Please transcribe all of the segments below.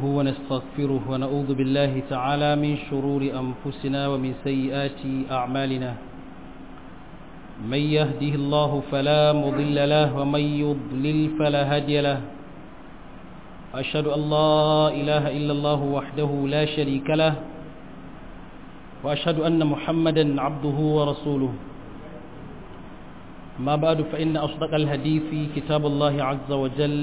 ونستغفره ونعوذ بالله تعالى من شرور أنفسنا ومن سيئات أعمالنا من يهده الله فلا مضل له ومن يضلل فلا هادي له أشهد أن لا إله إلا الله وحده لا شريك له وأشهد أن محمدا عبده ورسوله ما بعد فإن أصدق الهدي في كتاب الله عز وجل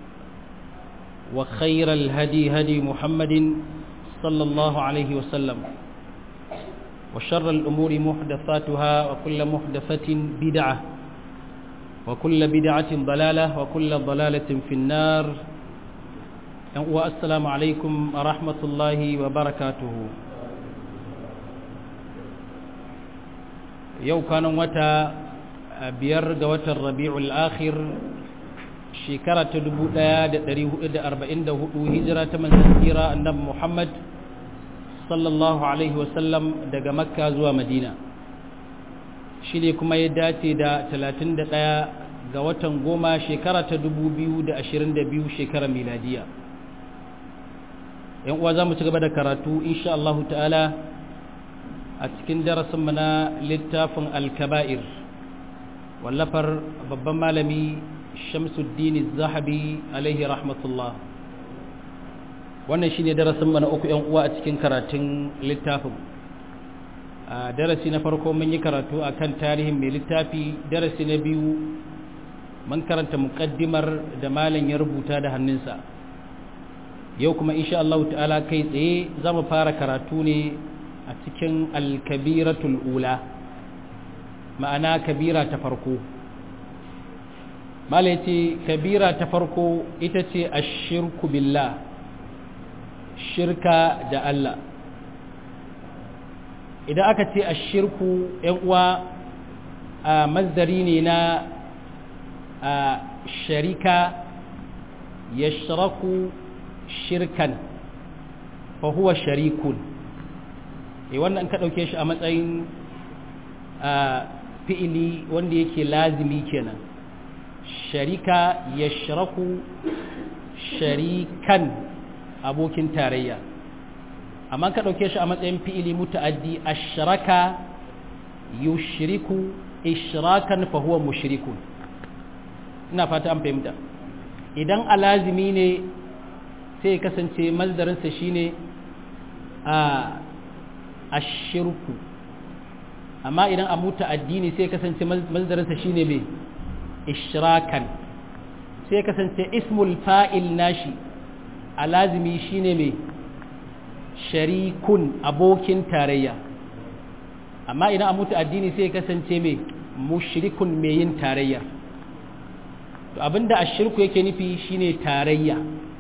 وخير الهدي هدي محمد صلى الله عليه وسلم وشر الأمور محدثاتها وكل محدثة بدعة وكل بدعة ضلالة وكل ضلالة في النار والسلام عليكم ورحمة الله وبركاته يو كان وتا biyar ga watan rabi'ul akhir shekara ta 1444 hijira ta manzon kira annabi Muhammad sallallahu alaihi wasallam daga makka zuwa madina shi ne kuma ya dace da 31 ga watan goma shekara ta 2022 shekarar miladiya yan uwa za mu ci gaba da karatu insha Allah ta'ala a cikin darasinmu na littafin al-kaba'ir wallafar babban malami shamsuddin zahabi alaihi rahmatullah wannan shine darasin mana uku yan uwa a cikin karatun littafin a darasi na farko mun yi karatu akan tarihin mai littafi darasi na biyu mun karanta muqaddimar da malam ya rubuta da hannunsa yau kuma insha Allah ta'ala kai tsaye za mu fara karatu ne a cikin al-kabiratul ula ma'ana kabira ta farko mala ce kabira ta farko ita ce ashirku billah shirka da Allah idan aka ce ashirku yan uwa a mazdari ne na a sharika yashraku shirkan fa huwa sharikun e wannan ka dauke shi a matsayin fi'ili wanda yake lazimi kenan sharika ya shiraku sharikan abokin tarayya amma ka ɗauke shi a matsayin fi'ili muta'addi ashraka yushriku ishrakan fa huwa mushrikun ina fata an fahimta idan alazimi ne sai kasance mazdarinsa shine a ashirku amma idan a muta addini sai kasance mazdarinsa shine mai ishrakan sai kasance ismul fa'il nashi a lazimi shine mai sharikun abokin tarayya amma idan a muta addini sai kasance mai mushrikun mai yin tarayya to abinda ashirku yake nufi shine tarayya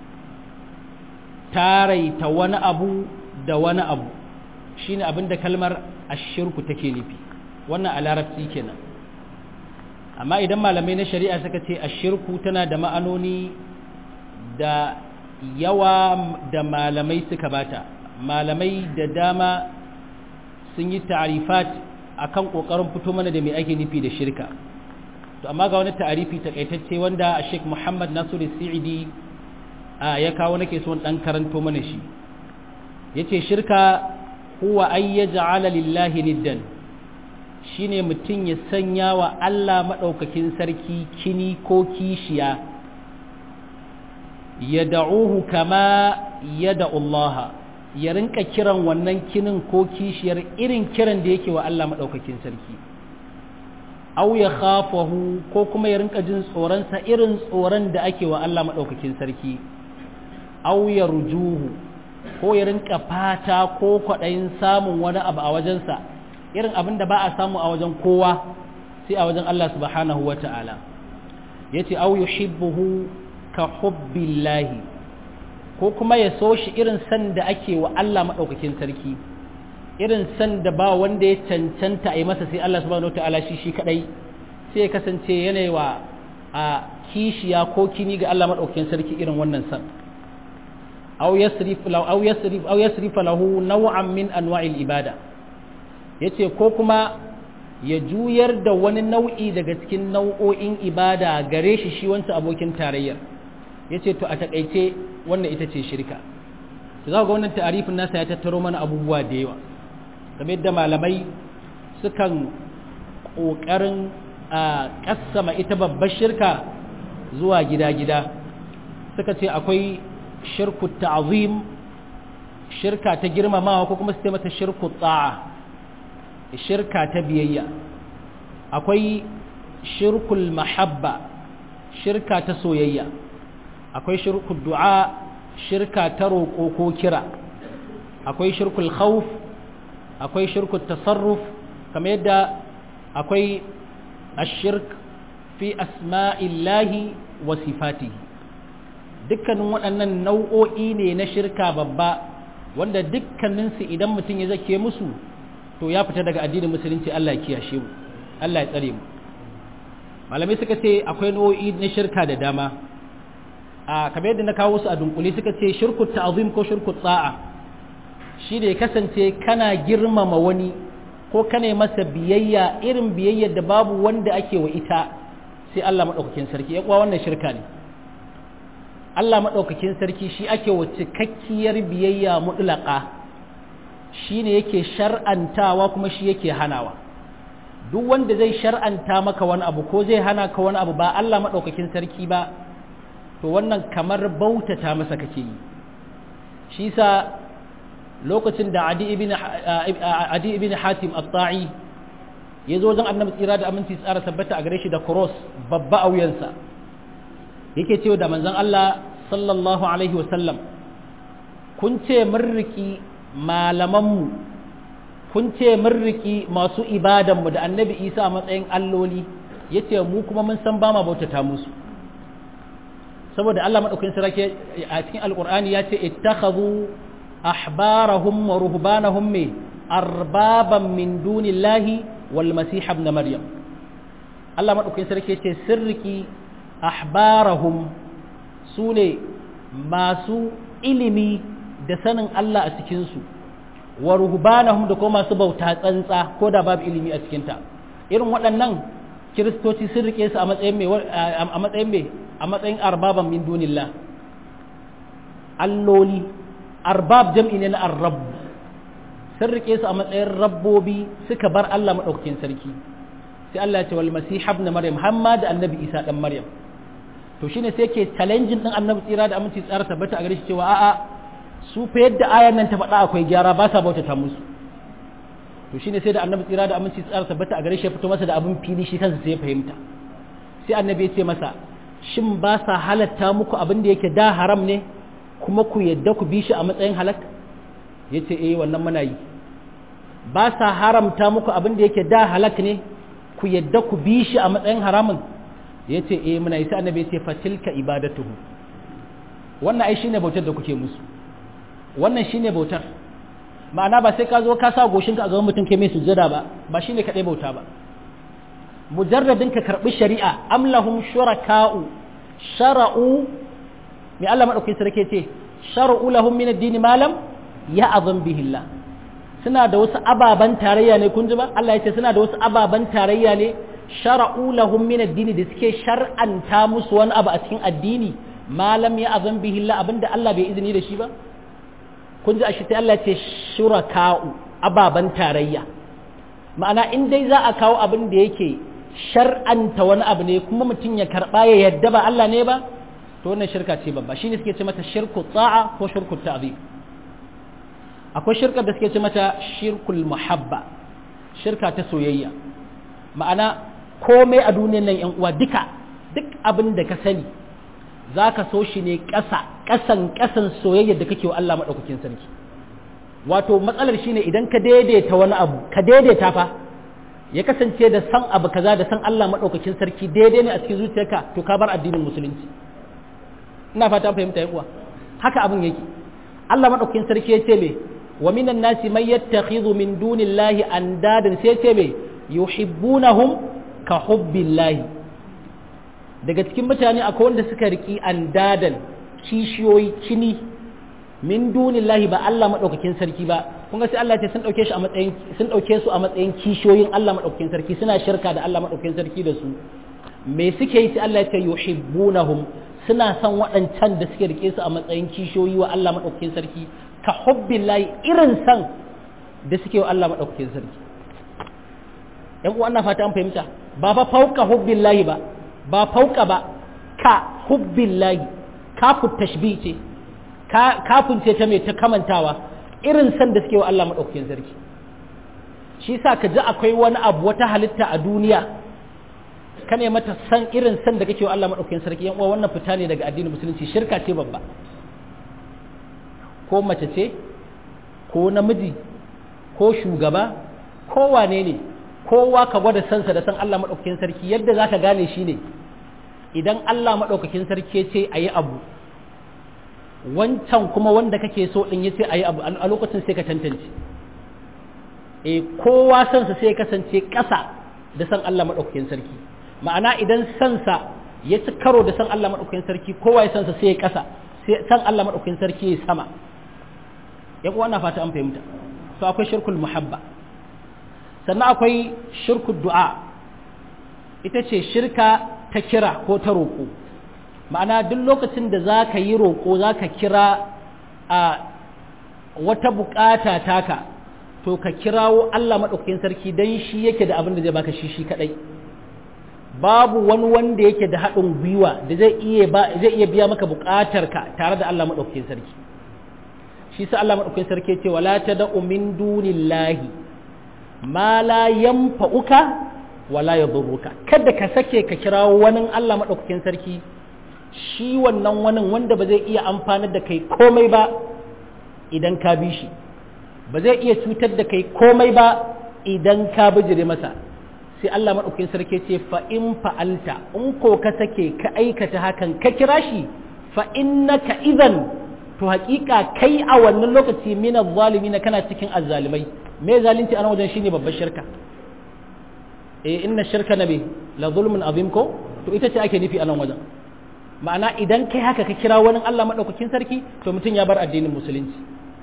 taraita wani abu da wani abu shine abinda kalmar ashirku take nufi wannan a larabci kenan amma idan malamai na shari'a suka ce ashirku tana da ma'anoni da yawa da malamai suka bata malamai da dama sun yi ta'arifat akan kokarin fito mana da me ake nufi da shirka to amma ga wani ta'arifi takaitacce wanda Sheikh Muhammad Nasiru Sa'idi ya kawo nake so dan karanto mana shi yace shirka huwa ay yaj'ala lillahi niddan shine mutum ya sanya wa Allah madaukakin sarki kini ko kishiya yad'uhu kama yad'u Allah ya rinka kiran wannan kinin ko kishiyar irin kiran da yake wa Allah madaukakin sarki aw ya khafahu ko kuma ya rinka jin tsoron sa irin tsoron da ake wa Allah madaukakin sarki aw yarjuhu ko ya rinka fata ko kwaɗayin samun wani abu a wajensa irin abin da ba a samu a wajen kowa sai a wajen Allah subhanahu wa ta'ala ya ce au yuhibbuhu ka hubbillahi ko kuma ya so shi irin san da ake wa Allah maɗaukakin sarki irin san da ba wanda ya cancanta a yi masa sai Allah subhanahu wa ta'ala shi shi kaɗai sai ya kasance yanayi wa a kishiya ko kini ga Allah maɗaukakin sarki irin wannan san أو يصرف له أو يصرف أو يصرف له نوعا من أنواع الإبادة yace ko kuma ya juyar da wani nau'i daga cikin nau'o'in ibada gare shi shi wancan abokin tarayyar yace to a takaice wannan ita ce shirka za ga wannan ta'arifin nasa ya tattaro mana abubuwa da yawa game da malamai sukan ƙoƙarin a ƙassama ita babbar shirka zuwa gida-gida suka ce akwai shirku ta'azim shirka ta girmamawa ko kuma su mata shirku ta'a shirka ta biyayya akwai shirkul mahabba shirka ta soyayya akwai shirkul du'a shirka ta roƙo ko kira akwai shirkul khawf akwai shirkul tasarruf kamar yadda akwai ashirk fi asma'illahi wa sifatihi dukkanin waɗannan nau'o'i ne na shirka babba wanda dukkaninsu idan mutum ya zake musu to ya fita daga addinin musulunci Allah ya kiyashe mu Allah ya tsare mu malamai suka ce akwai nau'o'i na shirka da dama a kamar yadda na kawo su a dunkule suka ce shirku ta'zim ko shirku tsa'a shi ne kasance kana girmama wani ko kana masa biyayya irin biyayyar da babu wanda ake wa ita sai Allah madaukakin sarki ya kuwa wannan shirka ne Allah madaukakin sarki shi ake wa cikakkiyar biyayya mutlaka shi ne yake shar'antawa kuma shi yake hanawa duk wanda zai shar'anta maka wani abu ko zai hana ka wani abu ba Allah madaukakin sarki ba to wannan kamar bautata masa kake yi shi sa lokacin da adi ibn adi ibn hatim at-ta'i ya zo wajen annabi tsira da aminci tsara tabbata a gare shi da cross babba a wuyansa yake cewa da manzon Allah sallallahu alaihi wasallam kun ce mun riki malamanmu kun ce mun riki masu ibadanmu da annabi isa a matsayin alloli yace mu kuma mun san ba ma bautata musu saboda Allah madaukakin sarki a cikin alqur'ani ya ce ittakhadhu ahbarahum wa ruhbanahum me arbaban min dunillahi wal masih ibn maryam Allah madaukakin sarki ya ce sirriki ahbarahum sune masu ilimi da sanin Allah a cikin su wa ruhbanahum da kuma masu bauta tsantsa ko da babu ilimi a cikin ta irin waɗannan kiristoci sun rike su a matsayin mai a matsayin mai a matsayin arbaban min dunillah alloli arbab jam'i ne na arrab sun rike su a matsayin rabbobi suka bar Allah madaukakin sarki sai Allah ya ce wal masih ibn maryam hamma da annabi isa dan maryam to shine sai yake challenging din annabi tsira da aminci tsara tabbata a gare shi cewa a'a su fa yadda ayan nan ta faɗa akwai gyara ba sa bautata musu to shine sai da annabi tsira da aminci tsara tabbata a gare shi ya fito masa da abin fili shi kansa sai ya fahimta sai annabi ya ce masa shin ba sa halatta muku abin da yake da haram ne kuma ku yadda ku bi shi a matsayin halak ya ce eh wannan muna yi ba sa haramta muku abin da yake da halak ne ku yadda ku bi shi a matsayin haramun ya ce eh muna yi sai annabi ya ce fatilka ibadatuhu wannan ai shine bautar da kuke musu wannan shine bautar ma'ana ba sai ka zo ka sa goshinka a gaban mutum kai mai sujjada ba ba shine kadai bauta ba mujarradin ka karbi shari'a am lahum shuraka'u shara'u mai Allah madaukakin sarki ce shara'u lahum min ad-din ma lam ya'zam bihi Allah suna da wasu ababan tarayya ne kun ji ba Allah ya ce suna da wasu ababan tarayya ne shara'u lahum min ad-din da suke shar'anta musu wani abu a cikin addini ma lam ya'zam bihi Allah abinda Allah bai izini da shi ba kun ji a shi sai Allah ce shuraka'u ababen tarayya ma'ana in dai za a kawo abin da yake shar'anta wani abu ne kuma mutum ya karɓa ya yadda ba Allah ne ba to wannan shirka ce babba shine suke ce mata shirku ta'a ko shirku ta'zim akwai shirka da suke ce mata shirkul muhabba shirka ta soyayya ma'ana komai a duniyar nan yan uwa duka duk abin da ka sani za ka so shi ne ƙasa ƙasan ƙasan soyayyar da kake wa Allah maɗaukakin sarki wato matsalar shine idan ka daidaita wani abu ka daidaita fa ya kasance da san abu kaza da san Allah maɗaukakin sarki daidai ne a cikin zuciyarka to ka bar addinin musulunci ina fata fahimta yan uwa haka abin yake Allah maɗaukakin sarki ya ce me wa minan nasi man yattakhidhu min dunillahi andadan sai ya ce me yuhibbunahum ka hubbillahi daga cikin mutane akwai wanda suka riki andadan kishiyoyi kini min dunillahi ba Allah madaukakin sarki ba kun ga sai Allah ce sun dauke shi a matsayin sun dauke su a matsayin kishiyoyin Allah madaukakin sarki suna shirka da Allah madaukakin sarki da su me suke yi sai Allah ya ce yuhibbunahum suna son waɗancan da suke rike su a matsayin kishiyoyi wa Allah madaukakin sarki ka hubbillahi irin san da suke wa Allah madaukakin sarki yan uwa ana fata an fahimta ba fa fauka hubbillahi ba ba fauka ba ka hubbillahi kafu tashbih ce kafin ce ta mai ta kamantawa irin san da suke wa Allah madaukakin sarki shi sa ka ji akwai wani abu wata halitta a duniya ka ne mata san irin san da kake wa Allah madaukakin sarki yan uwa wannan fita ne daga addinin musulunci shirka ce babba ko mace ce ko namiji ko shugaba ko wane ne kowa ka gwada sansa da san Allah madaukakin sarki yadda za ka gane shi ne idan Allah madaukakin sarki ce a yi abu wancan kuma wanda kake so din ya ce a yi abu a lokacin sai ka tantance e kowa sansa sai kasance ƙasa da san Allah maɗaukakin sarki ma'ana idan sansa ya ci karo da san Allah maɗaukakin sarki kowa ya sansa sai ya ƙasa sai san Allah maɗaukakin sarki ya sama ya kuwa na fata an fahimta to akwai shirkul muhabba sannan akwai shirkul du'a ita ce shirka ta kira ko ta roƙo ma'ana duk lokacin da za ka yi roƙo za ka kira a wata buƙata taka to ka kirawo Allah maɗaukakin sarki don shi yake da abin da zai baka shi shi kaɗai babu wani wanda yake da haɗin gwiwa da zai iya zai iya biya maka buƙatarka tare da Allah maɗaukakin sarki shi sa Allah maɗaukakin sarki ce wala tad'u min dunillahi ma la yanfa'uka wala yadurruka kada ka sake ka kirawo wani Allah maɗaukakin sarki shi wannan wani wanda ba zai iya amfanar da kai komai ba idan ka bi shi ba zai iya cutar da kai komai ba idan ka bijire masa sai Allah maɗaukakin sarki ce fa in fa'alta in ko ka sake ka aikata hakan ka kira shi fa innaka idan to haƙiƙa kai a wannan lokaci min na kana cikin azzalimai me zalunci a wajen shine babbar shirka eh inna shirka nabi la zulmun azim ko to ita ce ake nufi a nan wajen ma'ana idan kai haka ka kira wani Allah maɗaukakin sarki to mutum ya bar addinin musulunci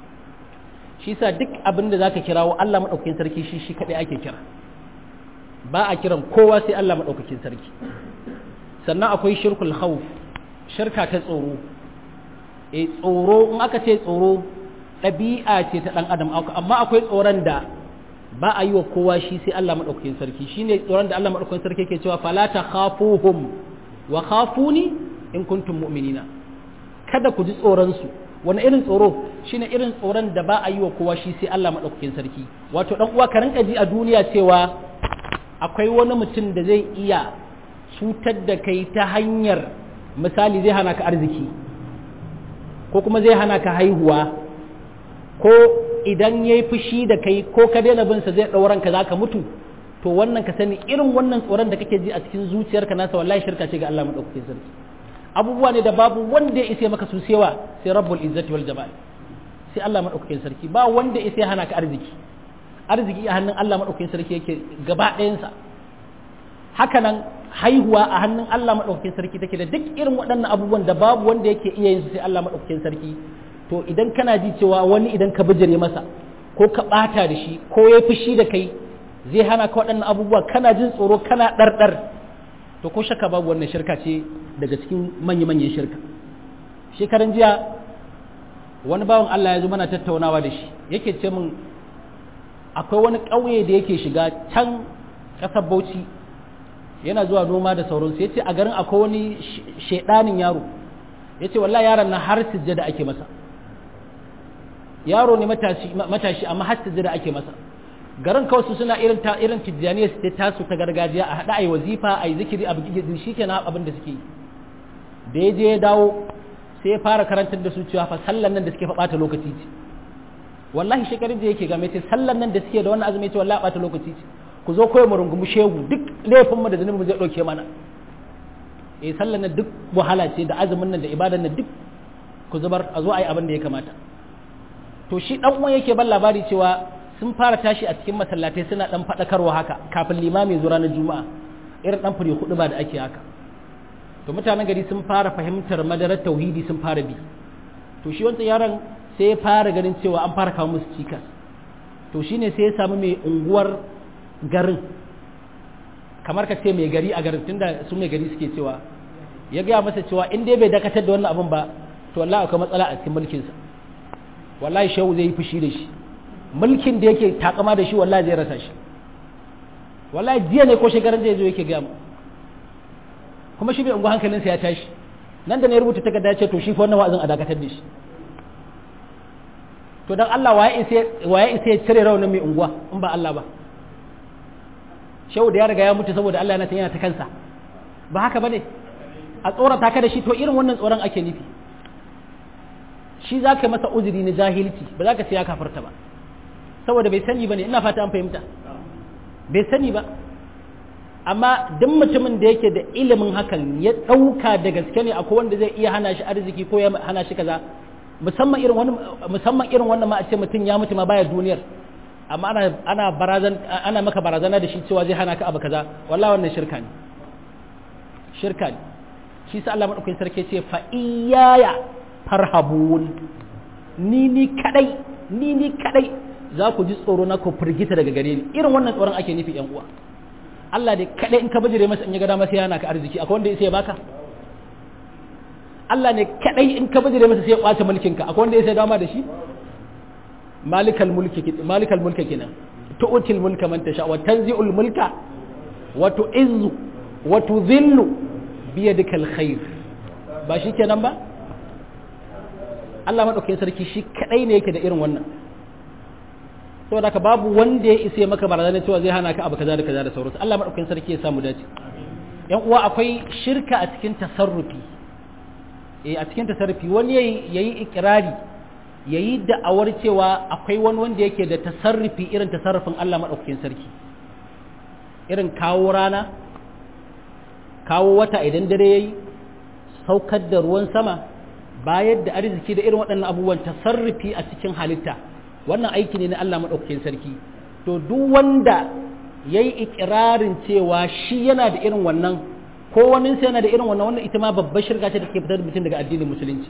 shi sa duk abin da zaka kirawo Allah maɗaukakin sarki shi shi kaɗai ake kira ba a kiran kowa sai Allah maɗaukakin sarki sannan akwai shirkul khawf shirka ta tsoro e tsoro in aka ce tsoro ɗabi'a ce ta ɗan adam amma akwai tsoron da ba a yi wa kowa shi sai Allah maɗaukakin sarki shine tsoron da Allah maɗaukakin sarki ke cewa fala ta khafuhum wa khafuni in kuntum mu'minina kada ku ji tsoron su wani irin tsoro shine irin tsoron da ba a yi wa kowa shi sai Allah maɗaukakin sarki wato ɗan uwa ka rinka ji a duniya cewa akwai wani mutum da zai iya cutar da kai ta hanyar misali zai hana ka arziki ko kuma zai hana ka haihuwa ko idan ya yi fushi da kai ko ka daina binsa zai ɗauran ka za ka mutu to wannan ka sani irin wannan tsoron da kake ji a cikin zuciyarka nasa wallahi shirka ce ga Allah maɗaukakin sarki abubuwa ne da babu wanda ya isa maka su sewa sai rabbul izzati wal jamal sai Allah maɗaukakin sarki ba wanda ya isa hana ka arziki arziki a hannun Allah maɗaukakin sarki yake gaba ɗayansa haka nan haihuwa a hannun Allah maɗaukakin sarki take da duk irin waɗannan abubuwan da babu wanda yake iya yin su sai Allah maɗaukakin sarki to idan kana ji cewa wani idan ka bijire masa ko ka ɓata da shi ko ya fushi da kai zai hana ka waɗannan abubuwa kana jin tsoro kana ɗarɗar to ko shakka babu wannan shirka ce daga cikin manya-manyan shirka shekaran jiya wani bawan Allah ya zo mana tattaunawa da shi yake ce min akwai wani ƙauye da yake shiga can ƙasar Bauchi yana zuwa noma da sauransu ya ce a garin akwai wani shaidanin yaro ya ce wallah yaron na har sujjada ake masa yaro ne matashi amma har sujjada ake masa garin kawai su suna irin ta irin tijjaniya su tasu ta gargajiya a haɗa a yi wazifa a yi zikiri a bugi shi ke na abin da suke da ya je ya dawo sai ya fara karantar da su cewa fa sallan nan da suke fa ɓata lokaci ce wallahi shekarun da yake game ce sallan nan da suke da wannan azumi ce wallahi ɓata lokaci ce ku zo kawai mu rungumi shegu duk laifin mu da zanen mu zai ɗauke mana eh sallan nan duk wahala ce da azumin nan da ibadan nan duk ku zubar a zo a yi abin da ya kamata to shi dan uwan yake ban labari cewa sun fara tashi a cikin masallatai suna dan faɗakarwa haka kafin limami zuwa ranar juma'a irin dan fure hudu ba da ake haka to mutanen gari sun fara fahimtar madarar tauhidi sun fara bi to shi wancan yaron sai ya fara ganin cewa an fara kawo musu cikas to shine sai ya samu mai unguwar garin kamar ka ce mai gari a garin tunda su mai gari suke cewa ya gaya masa cewa in dai bai dakatar da wannan abun ba to wallahi akwai matsala a cikin mulkinsa wallahi shehu zai yi fushi da shi mulkin da yake takama da shi wallahi zai rasa shi wallahi jiya ne ko shekaran da yazo yake gamu kuma shi bai ungu hankalinsa ya tashi nan da ne rubuta takarda ce to shi fa wannan wa'azin a dakatar da shi to dan Allah waye isa waye isa ya cire raunin mai unguwa in ba Allah ba shehu da ya riga ya mutu saboda Allah yana ta yana ta kansa ba haka bane a tsorata ka da shi to irin wannan tsoron ake nufi shi za ka masa uzuri na jahilci ba za ka ce ya kafarta ba saboda bai sani ba ne ina fata an fahimta bai sani ba amma duk mutumin da yake da ilimin hakan ya ɗauka da gaske ne akwai wanda zai iya hana shi arziki ko ya hana shi kaza musamman irin wani musamman irin wannan ma a ce mutum ya mutu ma baya duniyar amma ana ana barazan ana maka barazana da shi cewa zai hana ka abu kaza wallahi wannan shirka ne shirka ne shi sa Allah madaukakin sarki ce fa iyaya farhabun ni ni kadai ni ni kadai za ku ji tsoro na ku firgita daga gare ni irin wannan tsoron ake nufi yan uwa Allah ne kadai in ka bijire masa in ya ga dama sai yana ka arziki akwai wanda sai ya baka Allah ne kadai in ka bijire masa sai ya kwace mulkin ka akwai wanda sai ya dama da shi malikal mulki malikal mulki kenan tu'til mulka man tasha wa tanzi'ul mulka wa tu'izzu wa tudhillu biyadikal khair ba shi kenan ba Allah maɗaukakin sarki shi kaɗai ne yake da irin wannan saboda haka babu wanda ya isa maka barazana cewa zai hana ka abu kaza da kaza da sauransu Allah maɗaukakin sarki ya samu dace yan uwa akwai shirka a cikin tasarrufi eh a cikin tasarrufi wani yayi yayi ikrari yayi da'awar cewa akwai wani wanda yake da tasarrufi irin tasarrufin Allah maɗaukakin sarki irin kawo rana kawo wata idan dare yayi saukar da ruwan sama bayar da arziki da irin waɗannan abubuwan tasarrufi a cikin halitta wannan aiki ne na Allah maɗaukakin sarki to duk wanda ya yi ikirarin cewa shi yana da irin wannan ko wani sai yana da irin wannan wannan ita ma babbar shirka ce da take fitar da mutum daga addinin musulunci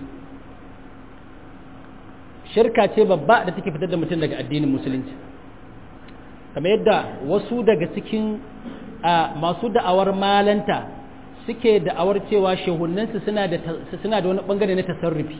shirka ce babba da take fitar da mutum daga addinin musulunci kamar yadda wasu daga cikin masu da'awar malanta suke da'awar cewa shehunansu suna da suna da wani bangare na tasarrufi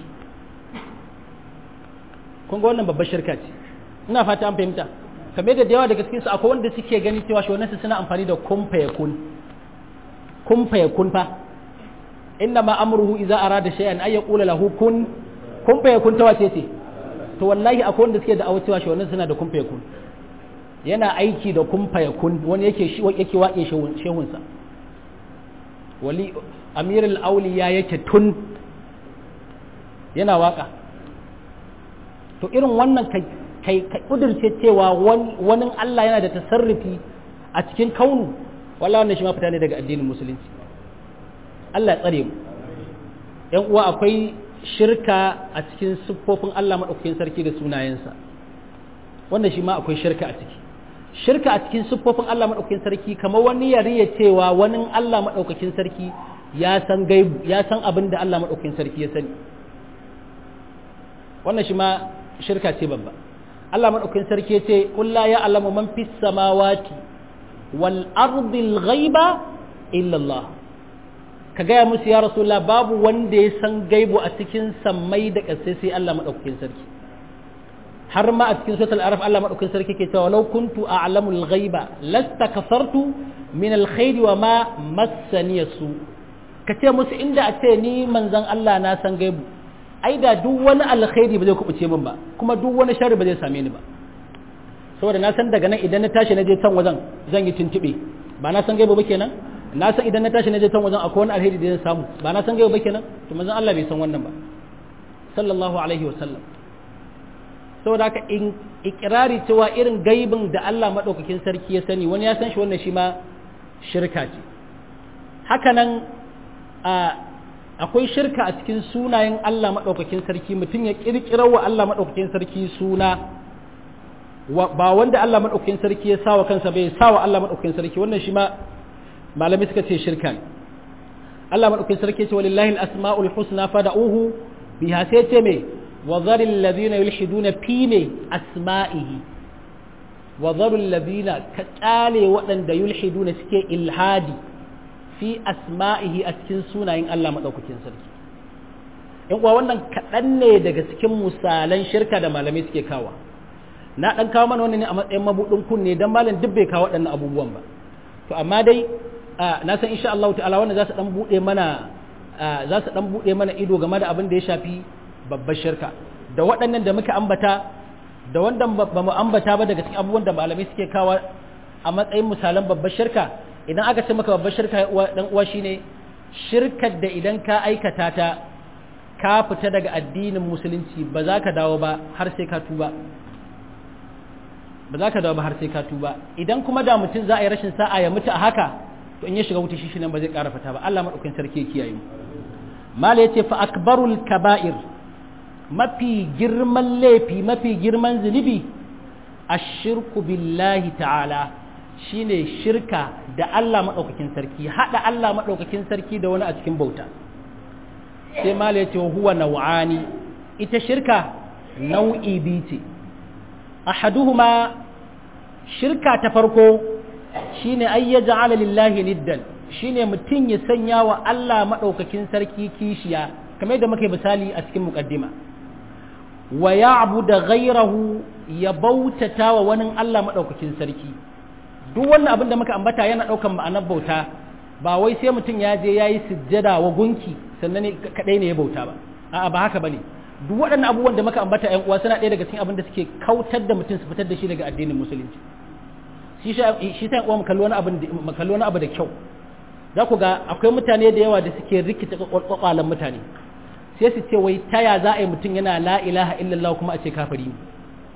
kun ga wannan babbar shirka ce ina fata an fahimta kamar da yawa daga cikin su akwai wanda suke gani cewa shehunansu suna amfani da kun fayakun kun fayakun fa inna ma amruhu idza arada shay'an ay yaqula lahu kun kun fayakun ta wace ce to wallahi akwai wanda suke da'awar cewa shehunansu suna da kun fayakun yana aiki da kun fayakun wani yake shi yake waƙe shehunsa wali amirul auliya yake tun yana waka to irin wannan kai ka kudurce cewa wani Allah yana da tasarrufi a cikin kaunu wallahi wannan shi ma fita ne daga addinin musulunci Allah ya tsare mu yan uwa akwai shirka a cikin siffofin Allah madaukakin sarki da sunayensa wannan shi ma akwai shirka a ciki shirka a cikin siffofin Allah maɗaukakin sarki kamar wani ya riya cewa wani Allah maɗaukakin sarki ya san gaibu ya san abin da Allah maɗaukakin sarki ya sani wannan shi ma shirka ce babba Allah maɗaukakin sarki ya ce kulla ya alamu man fis samawati wal ardil ghaiba illa Allah ka gaya musu ya rasulullah babu wanda ya san gaibu a cikin sammai da ƙasai sai Allah maɗaukakin sarki har ma a cikin suratul araf Allah madaukakin sarki ke cewa law kuntu a'lamul ghaiba lastakasartu min alkhairi wa ma massani su ka ce musu inda a ce ni manzon Allah na san gaibu ai da duk wani alkhairi ba zai kubuce min ba kuma duk wani sharri ba zai same ni ba saboda na san daga nan idan na tashi na je can wajen zan yi tuntube ba na san gaibu ba kenan na san idan na tashi na je can wajen akwai wani alheri da zan samu ba na san gaibu ba kenan to manzon Allah bai san wannan ba sallallahu alaihi wa sallam saboda haka in ikirari cewa irin gaibin da Allah maɗaukakin sarki ya sani wani ya san shi wannan shi ma shirka ce hakanan akwai shirka a cikin sunayen Allah maɗaukakin sarki mutum ya ƙirƙirar wa Allah maɗaukakin sarki suna ba wanda Allah maɗaukakin sarki ya sawa kansa bai sawa Allah maɗaukakin sarki wannan shi ma malami suka ce shirka ne Allah maɗaukakin sarki ce walillahi al-asma'ul husna fada'uhu biha sai ce me وذر الذين يلحدون في أسمائه وذر الذين كتالي وأن يلحدون سكي إلحادي في أسمائه أتكن سونا إن الله مدوك كنسر in uwa wannan kaɗan ne daga cikin misalan shirka da malamai suke kawa na ɗan kawo mana wannan ne a matsayin mabuɗin kunne don malam duk bai kawo waɗannan abubuwan ba to amma dai na san insha Allah ta'ala wannan za su ɗan buɗe mana za su ɗan buɗe mana ido game da abin da ya shafi babbar shirka da waɗannan da muka ambata da wanda ba mu ambata ba daga cikin abubuwan da malamai suke kawo a matsayin misalan babbar shirka idan aka ce maka babbar shirka dan uwa shine shirkar da idan ka aikata ta ka fita daga addinin musulunci ba za ka dawo ba har sai ka tuba ba za ka dawo ba har sai ka tuba idan kuma da mutum za a yi rashin sa'a ya mutu a haka to in ya shiga wuta shi nan ba zai ƙara fita ba Allah madaukakin sarki ya kiyaye mu mala yace fa akbarul kaba'ir mafi girman laifi mafi girman zunubi ashirku billahi ta'ala shine shirka da Allah madaukakin sarki hada Allah madaukakin sarki da wani a cikin bauta sai mala yace huwa naw'ani ita shirka nau'i biyu ce ahaduhuma shirka ta farko shine ay yaj'ala lillahi niddan shine mutum ya sanya wa Allah madaukakin sarki kishiya kamar da muka misali a cikin muqaddima wa ya'budu ghayrahu ya bautata wa wani Allah madaukakin sarki duk wannan abin da muka ambata yana daukan ma'anar bauta ba wai sai mutum ya je yayi sujjada wa gunki sannan ne kadai ne ya bauta ba a'a ba haka bane duk waɗannan abubuwan da muka ambata ƴan uwa suna ɗaya daga cikin abin da suke kautar da mutum su fitar da shi daga addinin musulunci shi shi sai uwa mu kalli wani abu mu kalli wani abu da kyau za ku ga akwai mutane da yawa da suke rikita kwakwalan mutane sai su ce wai taya za a yi mutum yana la ilaha illallah kuma a ce kafiri ne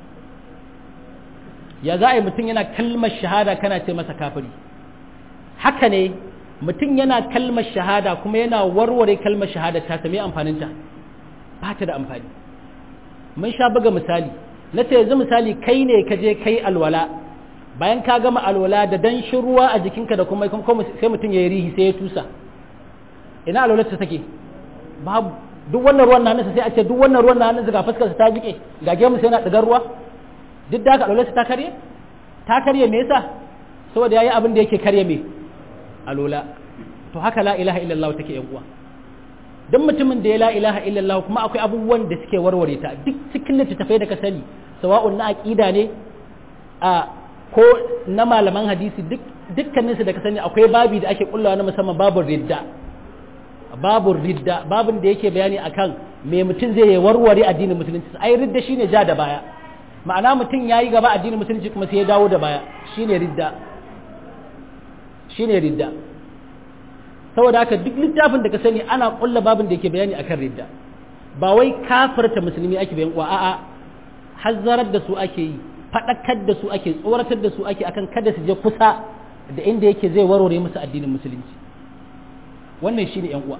ya za a yi mutum yana kalmar shahada kana ce masa kafiri haka ne mutum yana kalmar shahada kuma yana warware kalmar shahada ta sami amfaninta ba ta da amfani mun sha buga misali na ce yanzu misali kai ne ka je kai alwala bayan ka gama alwala da danshin ruwa a jikinka da kuma sai mutum ya yi rihi sai ya tusa ina alwalar ta take babu duk wannan ruwan na hannunsa sai a ce duk wannan ruwan na hannunsa ga fuskarsa ta jike ga gemu sai na ɗigar ruwa duk da haka alwalarsa ta karye ta karye me yasa saboda yayi abin da yake karye me alola to haka la ilaha illallah take yan uwa duk mutumin da ya la ilaha illallah kuma akwai abubuwan da suke warware ta duk cikin littattafai da ka sani sawa'un na aqida ne a ko na malaman hadisi duk dukkaninsu da ka sani akwai babi da ake kullawa na musamman babun ridda babun ridda babun da yake bayani akan me mutum zai yi warware addinin musulunci ai ridda shine ja da baya ma'ana mutum yayi gaba addinin musulunci kuma sai ya dawo da baya shine ridda shine ridda saboda haka duk littafin da ka sani ana kulla babun da yake bayani akan ridda ba wai kafirta musulmi ake bayan wa a'a hazzarar da su ake yi faɗakar da su ake tsoratar da su ake akan kada su je kusa da inda yake zai warware musu addinin musulunci wannan shi ne uwa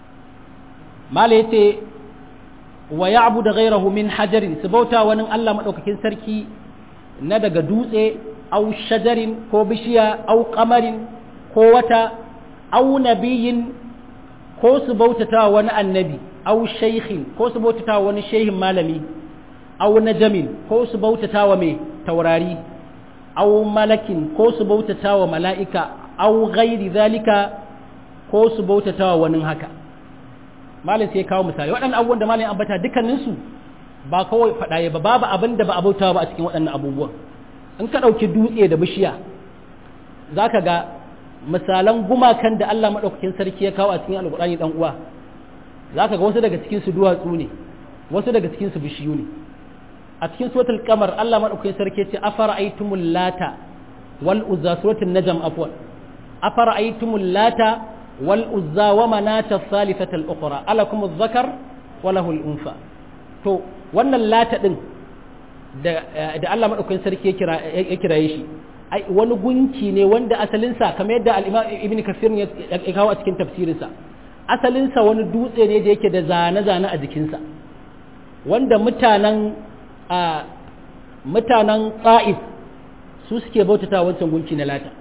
mala ya ce wa ya abu da gairahu min hajarin su bauta wani allah maɗaukakin sarki na daga dutse au shajarin ko bishiya au kamarin ko wata au nabiyin ko su bautata wani annabi au shaikhin ko su bautata wani shehin malami aw najamin ko su bautata wa mai taurari aw malakin ko su bautata wa mala'ika aw ghairi zalika ko su bautata wa wani haka malin sai kawo misali waɗannan abubuwan da malin ambata dukkaninsu ba kawai faɗaye ba babu abin da ba a bautawa ba a cikin waɗannan abubuwan in ka ɗauki dutse da bishiya za ka ga misalan gumakan da Allah maɗaukakin sarki ya kawo a cikin alƙur'ani ɗan uwa za ka ga wasu daga cikinsu duwatsu ne wasu daga cikinsu bishiyu ne a cikin suratul kamar Allah madaukakin sarki ce afara aitumul lata wal uzza suratul najm afwan afara aitumul lata wal uzza wa manata thalithata al ukhra alakum adh-dhakar wa lahu al unfa to wannan lata din da da Allah madaukakin sarki ya kira ya kiraye shi ai wani gunki ne wanda asalin sa kamar yadda al-imam ibn kasir ya kawo a cikin tafsirinsa asalin sa wani dutse ne da yake da zane-zane a jikinsa wanda mutanen a mutanen ƙa'if su suke bautata wancan gunki na lata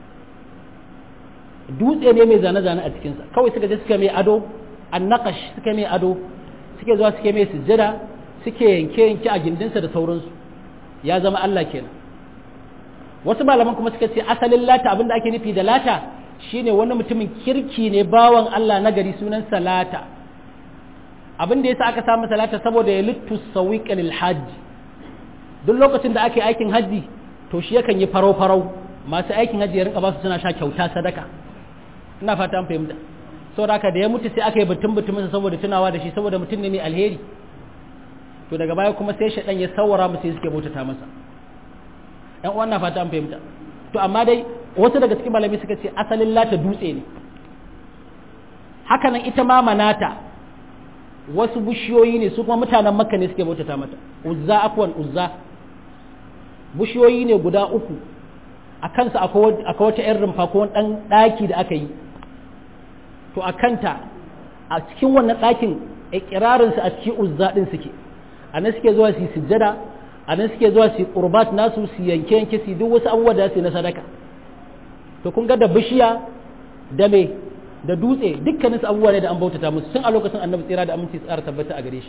dutse ne mai zane-zane a cikinsa kawai suka je suka mai ado annakash suka mai ado suke zuwa suke mai sujjada suke yanke-yanke a gindinsa da sauransu ya zama Allah kenan wasu malaman kuma suka ce asalin lata abinda ake nufi da lata shine wani mutumin kirki ne bawan Allah na gari sunansa lata abin da yasa aka samu salata saboda ya littu sawiqan lil hajj duk lokacin da ake aikin haji to shi yakan yi farau farau masu aikin haji ya rinka ba su suna sha kyauta sadaka ina fata an fahimta saboda haka da ya mutu sai aka yi butun butumin saboda tunawa da shi saboda mutum ne mai alheri to daga baya kuma sai shaɗan ya sawara mu sai suke bautata masa ɗan uwan na fata an fahimta to amma dai wasu daga cikin malami suka ce asalin lata dutse ne hakanan ita ma manata wasu bishiyoyi ne su kuma mutanen makka ne suke bautata mata uzza afwan uzza bishiyoyi ne guda uku a kansa akwai wata 'yan rumfa ko ɗan ɗaki da aka yi to a kanta a cikin wannan ɗakin ikirarinsu a cikin uzza ɗin suke a nan suke zuwa su yi sujjada a nan suke zuwa su yi ƙurbat nasu su yanke yanke su duk wasu abubuwa da su na sadaka to kun ga da bishiya da me da dutse dukkanin su abubuwa ne da an bautata musu tun a lokacin annabi tsira da aminci tsara tabbata a gare shi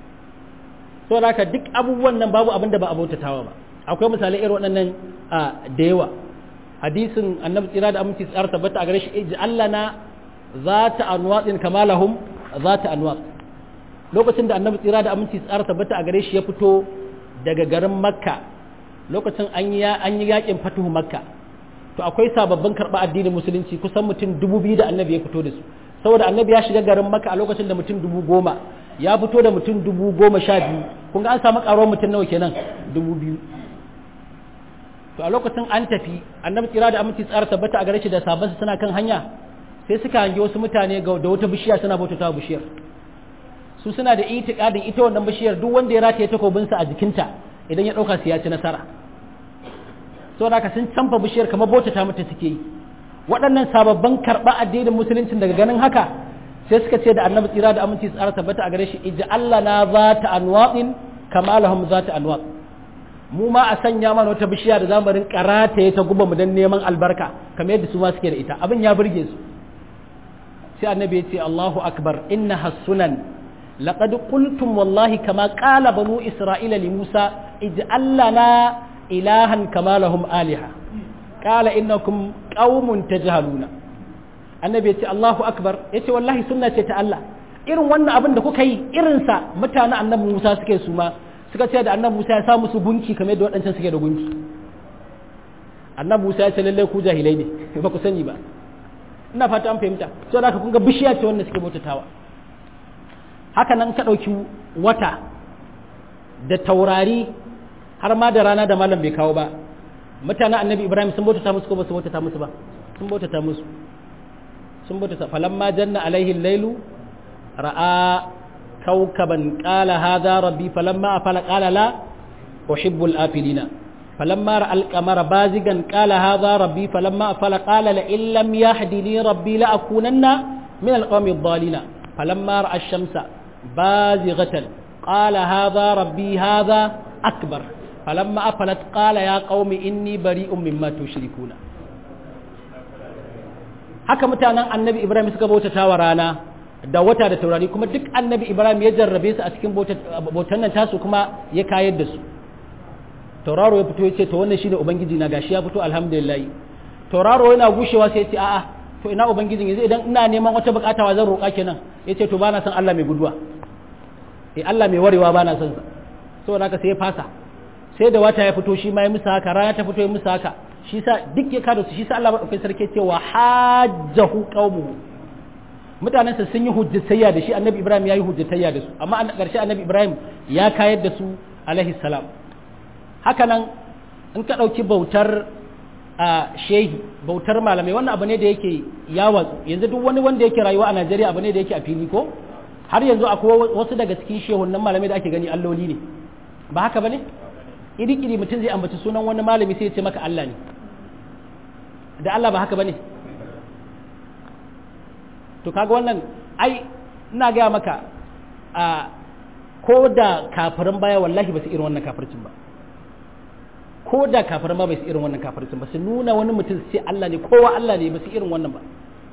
so haka duk abubuwan nan babu abin da ba a bautatawa ba akwai misalai irin waɗannan da yawa hadisin annabi tsira da aminci tsara tabbata a gare shi ij'alna zata anwatsin kamalahum zata anwat lokacin da annabi tsira da aminci tsara tabbata a gare shi ya fito daga garin makka lokacin an yi an yi yakin fatuhu makka to akwai sababbin karɓa addinin musulunci kusan mutum dubu biyu da annabi ya fito da su saboda annabi ya shiga garin makka a lokacin da mutum dubu goma ya fito da mutum dubu goma sha biyu kun ga an samu ƙaruwar mutum nawa kenan dubu biyu to a lokacin an tafi annabi tsira da aminci tsara tabbata a gare shi da sabansa suna kan hanya sai suka hangi wasu mutane da wata bishiya suna bautata bishiyar su suna da itikadin ita wannan bishiyar duk wanda ya rataye takobinsa a jikinta idan ya dauka su ya ci nasara saboda haka sun canfa bishiyar kamar bautata mata suke yi waɗannan sababbin karɓa addinin musuluncin daga ganin haka sai suka ce da annabi tsira da aminci tsara tabbata a gare shi ija Allah na za ta anwaɗin kama lahum za ta anwaɗ mu ma a sanya mana wata bishiya da zamu rinka rataye ta guba mu dan neman albarka kamar yadda su ma suke da ita abin ya burge su sai annabi ya ce Allahu akbar inna hasunan laqad qultum wallahi kama qala banu isra'ila li musa ij'al lana ilahan kama lahum aliha qala innakum qaumun tajhaluna annabi ya ce Allahu akbar ya ce wallahi sunna ce ta Allah irin wannan abin da kuka yi irinsa mutanen annabi Musa suke su ma suka ce da annabi Musa ya sa musu gunki kamar yadda waɗancan suke da gunki annabi Musa ya ce lallai ku jahilai ne ba ku sani ba ina fata an fahimta so da kun ga bishiya ce wanda suke bautatawa haka nan ka ɗauki wata da taurari har ma da rana da malam bai kawo ba mutanen annabi Ibrahim sun bautata musu ko ba su bautata musu ba sun bautata musu sun bautata falamma janna alaihi lailu ra'a كوكبا قال هذا ربي فلما أفل قال لا أحب الآفلين فلما رأى القمر بازغا قال هذا ربي فلما أفل قال لئن لم يهدني ربي لأكونن من القوم الضالين فلما رأى الشمس بازغة قال هذا ربي هذا أكبر فلما أفلت قال يا قوم إني بريء مما تشركون haka mutanen annabi ibrahim suka bautata wa rana da wata da taurari kuma duk annabi ibrahim ya jarrabe su a cikin bautan nan tasu kuma ya kayar da su tauraro ya fito ya ce to wannan shine ubangiji na gashi ya fito alhamdulillah tauraro yana gushewa sai ya ce a'a to ina ubangijin yanzu idan ina neman wata bukata wa zan roƙa kenan ya ce to bana son Allah mai guduwa eh Allah mai warewa bana son sa saboda haka sai ya fasa sai da wata ya fito shi ma ya musa haka rana ta fito ya musa haka shi sa duk ya kada su shi sa Allah madaukakin sarki cewa hajjahu qaumuhu mutanensa sun yi hujjatayya da shi annabi ibrahim ya yi hujjatayya da su amma a ƙarshe annabi ibrahim ya kayar da su alaihi salam haka nan in ka ɗauki bautar a shehi bautar malamai wannan abu ne da yake yawa yanzu duk wani wanda yake rayuwa a najeriya abu ne da yake a fili ko har yanzu akwai wasu daga cikin shehunan malamai da ake gani alloli ne ba haka ba ne iri-iri mutum zai ambaci sunan wani malami sai ya ce maka allah ne da allah ba haka ba ne to kaga wannan ai ina gaya maka a ko da kafirin baya wallahi ba su irin wannan kafircin ba ko da kafirin ba bai su irin wannan kafircin ba su nuna wani mutum su ce Allah ne kowa Allah ne ba su irin wannan ba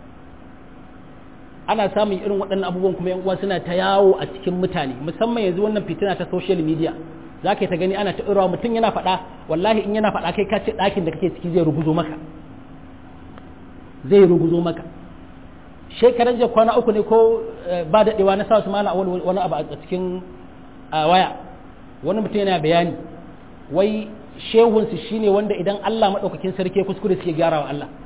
ana samun irin waɗannan abubuwan kuma yan uwa suna ta yawo a cikin mutane musamman yanzu wannan fitina ta social media za ka ta gani ana ta irawa mutum yana faɗa wallahi in yana faɗa kai ka ce ɗakin da kake ciki zai ruguzo maka zai ruguzo maka shekaran jiya kwana uku ne ko ba daɗewa na sa su mala awal wani abu a cikin waya wani mutum yana bayani wai shehunsu shine wanda idan Allah maɗaukakin sarki kuskure suke gyara wa Allah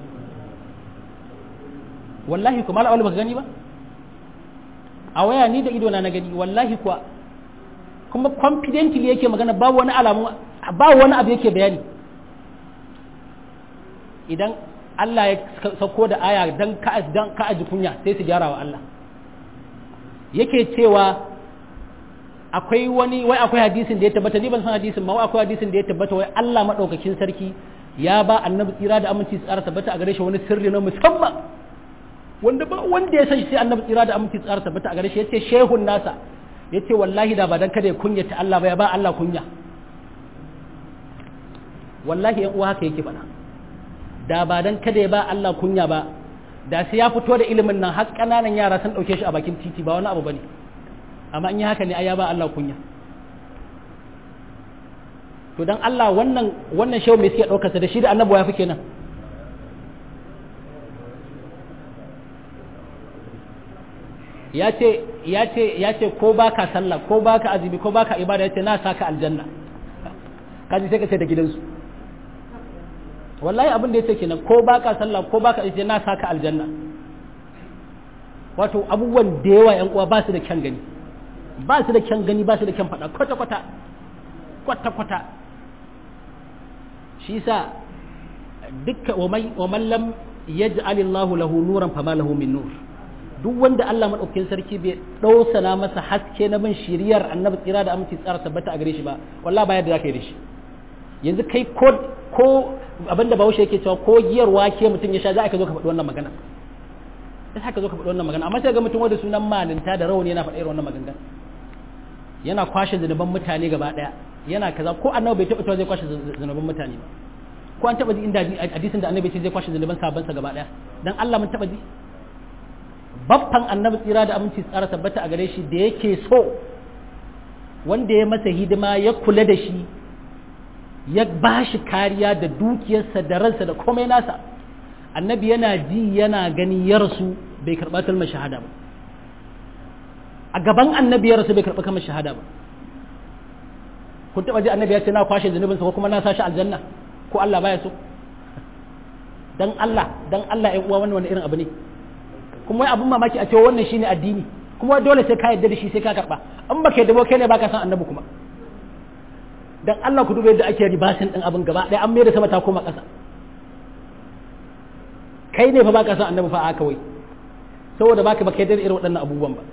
wallahi kuma mala awal baka gani ba a waya ni da idona na gani wallahi kuwa kuma confidently yake magana babu wani alamu ba wani abu yake bayani idan Allah ya sauko da aya dan ka dan ka aji kunya sai su gyara wa Allah yake cewa akwai wani wai akwai hadisin da ya tabbata ni ban san hadisin ma wai akwai hadisin da ya tabbata wai Allah madaukakin sarki ya ba annabi tsira da aminci tsara tabbata a gare shi wani sirri na musamman wanda ba wanda ya san shi sai annabi tsira da aminci tsara tabbata a gare shi yace shehun nasa yace wallahi da ba dan kada ya kunyata Allah ba ya ba Allah kunya wallahi yan uwa haka yake faɗa da ba dan kada ya ba Allah kunya ba da sai ya fito da ilimin nan har kananan yara sun dauke shi a bakin titi ba wani abu bane amma in yi haka ne ai ya ba Allah kunya to dan Allah wannan wannan shehu mai suke daukar sa da shi da annabawa ya fi kenan ya ce ya ce ya ce ko baka sallah ko baka azumi ko baka ibada ya ce na saka aljanna kaji sai ka ce da gidansu wallahi abin da ya ce kenan ko baka sallah ko baka ce na saka aljanna wato abubuwan da yawa yan uwa ba su da kyan gani ba su da kyan gani ba su da kyan faɗa kwata kwata kwata kwata shi yasa dukkan wa man lam yaj'al Allahu lahu nuran fama lahu min nur duk wanda Allah madaukakin sarki bai dausana masa haske na bin shiriyar annabi tsira da aminci tsara tabbata a gare shi ba wallahi ba yadda zaka yi da shi yanzu kai ko ko abinda bahaushe yake cewa ko giyar wake mutum ya sha za ka zo ka faɗi wannan magana sai haka zo ka faɗi wannan magana amma sai ga mutum wanda sunan malinta da rawani yana faɗa irin wannan magana yana kwashe zunuban mutane gaba ɗaya yana kaza ko annabi bai taɓa cewa zai kwashe zunuban mutane ba ko an taɓa ji inda hadisin da annabi ce zai kwashe zunuban sabansa gaba ɗaya dan Allah mun taɓa ji baffan annabi tsira da aminci tsara tabbata a gare shi da yake so wanda ya masa hidima ya kula da shi ya ba shi kariya da dukiyarsa da ransa da komai nasa annabi yana ji yana gani ya rasu bai karɓa kalmar shahada ba a gaban annabi ya rasu bai karɓa kalmar shahada ba kun taɓa ji annabi ya ce na kwashe zunubinsa ko kuma na sa shi aljanna ko Allah baya so dan Allah dan Allah ya uwa wannan wani irin abu ne kuma wai abun mamaki a cewa wannan shine addini kuma dole sai ka yarda da shi sai ka karɓa an baka yarda ba kai ne baka san annabi kuma dan Allah ku duba yadda ake ribasin din abin gaba ɗaya an mai da sama ta koma ƙasa kai ne fa baka san annabi fa aka wai saboda baka baka yadda irin waɗannan abubuwan ba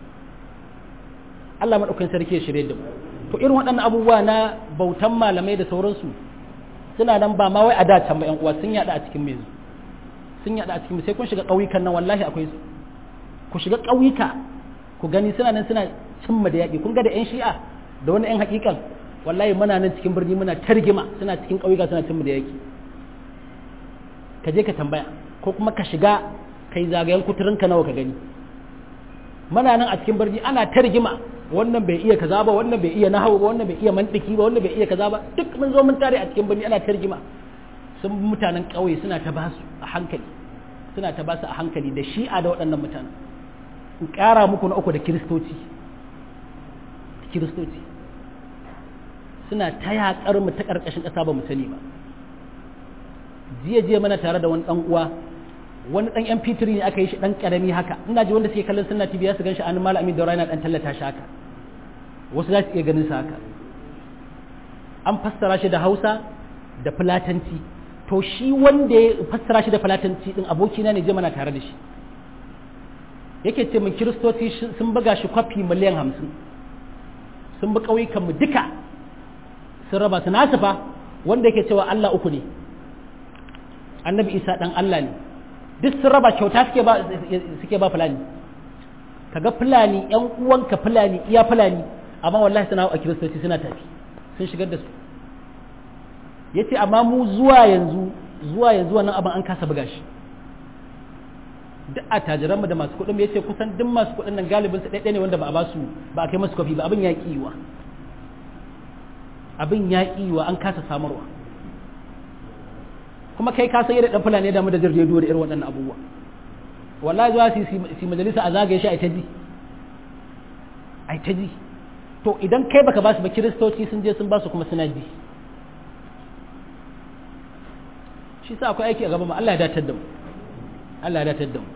Allah madaukakin sarki ya shirye da mu to irin waɗannan abubuwa na bautan malamai da sauransu suna nan ba ma wai a da can ba ƴan uwa sun yada a cikin mai sun yada a cikin sai kun shiga ƙauyukan nan wallahi akwai su ku shiga ƙauyuka ku gani suna nan suna cimma da yaƙi kun ga da ƴan shi'a da wani ƴan haƙiƙan wallahi muna nan cikin birni muna targima suna cikin ƙauyuka suna cin mu da yaki ka je ka tambaya ko kuma ka shiga kai zagayen kuturin ka nawa ka gani muna nan a cikin birni ana targima wannan bai iya kaza ba wannan bai iya nahawu ba wannan bai iya mantiki ba wannan bai iya kaza ba duk mun zo mun tare a cikin birni ana targima sun mutanen ƙauye suna ta basu a hankali suna ta basu a hankali da shi'a da waɗannan mutanen in ƙara muku na uku da kiristoci kiristoci suna ta yaƙar mu ta ƙarƙashin ƙasa ba mu sani ba jiya jiya mana tare da wani ɗan uwa wani ɗan yan fitiri ne aka yi shi ɗan ƙarami haka ina ji wanda suke kallon sunna tv ya su gan shi an malami da rana ɗan tallata shi haka wasu za su iya ganin sa haka an fassara shi da hausa da fulatanci to shi wanda ya fassara shi da fulatanci ɗin abokina ne je mana tare da shi yake ce min kiristoci sun buga shi kwafi miliyan hamsin sun bi ƙauyukanmu duka sun raba su nasu fa wanda yake cewa Allah uku ne annabi isa dan Allah ne duk sun raba kyauta suke ba suke ba fulani kaga fulani yan uwanka fulani iya fulani amma wallahi suna a kiristoci suna tafi sun shigar da su yace amma mu zuwa yanzu zuwa yanzu wannan abin an kasa buga shi duk a mu da masu kuɗin yace kusan duk masu kuɗin nan galibin su ɗaiɗaya ne wanda ba a ba su ba a kai masu kofi ba abin ya kiwa abin ya wa an kasa samarwa kuma kai ka san yadda dan fulani da mu da jin rediyo da irin waɗannan abubuwa wallahi zuwa su majalisa a zagaye shi a ta ji a ta ji to idan kai baka basu ba kiristoci sun je sun basu kuma suna ji shi sa akwai aiki a gaban mu Allah ya datar da mu Allah ya datar da mu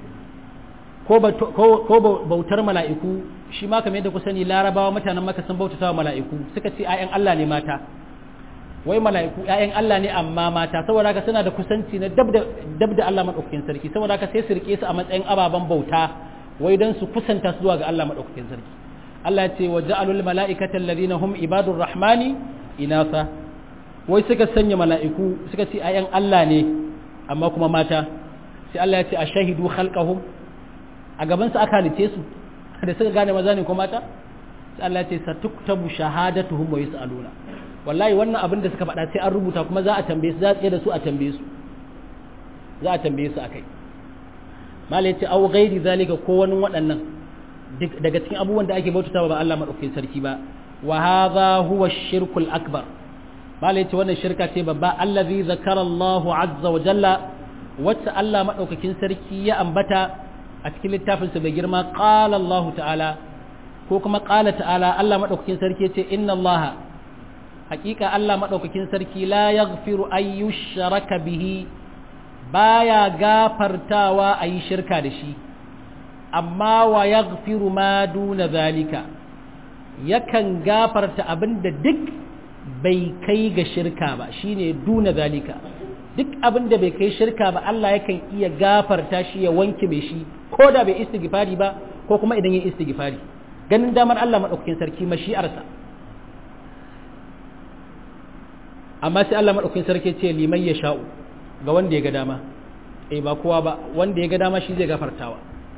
ko bautar mala'iku shi ma kamar yadda ku sani larabawa mutanen maka sun bautata wa mala'iku suka ce ‘ya'yan Allah ne mata wai mala'iku ‘ya'yan Allah ne amma mata saboda haka suna da kusanci na dab da Allah maɗaukakin sarki saboda haka sai su rike su a matsayin ababen bauta wai don su kusanta su zuwa ga Allah maɗaukakin sarki Allah ce wa ja'alul mala'ikata alladhina hum ibadur rahmani inasa wai suka sanya mala'iku suka ce ‘ya'yan Allah ne amma kuma mata sai Allah ya ce a shahidu khalqahum a gaban su aka halice su da suka gane maza ne ko mata sai Allah ya ce satuktabu shahadatuhum wa yusaluna wallahi wannan abin da suka faɗa sai an rubuta kuma za a tambaye su za a tsaye da su a tambaye su za a tambaye su akai mala yace au ghairi zalika ko wani waɗannan daga cikin abubuwan da ake bautatawa ba Allah madaukakin sarki ba wa hadha huwa shirkul akbar mala yace wannan shirka ce babba allazi zakara Allahu azza wa jalla wacce Allah madaukakin sarki ya ambata a cikin littafinsa mai girma qala Allah ta'ala ko kuma qala ta'ala Allah madaukakin sarki yace inna Allah hakika Allah madaukakin sarki la yaghfiru ay yushraka bihi baya gafartawa ayi shirka da shi amma wa yaghfiru ma duna zalika yakan gafarta abinda duk bai kai ga shirka ba shine duna zalika duk abinda bai kai shirka ba Allah yakan iya gafarta shi ya wanke mai shi ko da bai istighfari ba ko kuma idan yin istighfari ganin damar Allah madaukakin sarki mashi'arsa amma sai Allah madaukakin sarki ce liman ya sha'u ga wanda ya ga dama eh ba kowa ba wanda ya ga dama shi zai gafartawa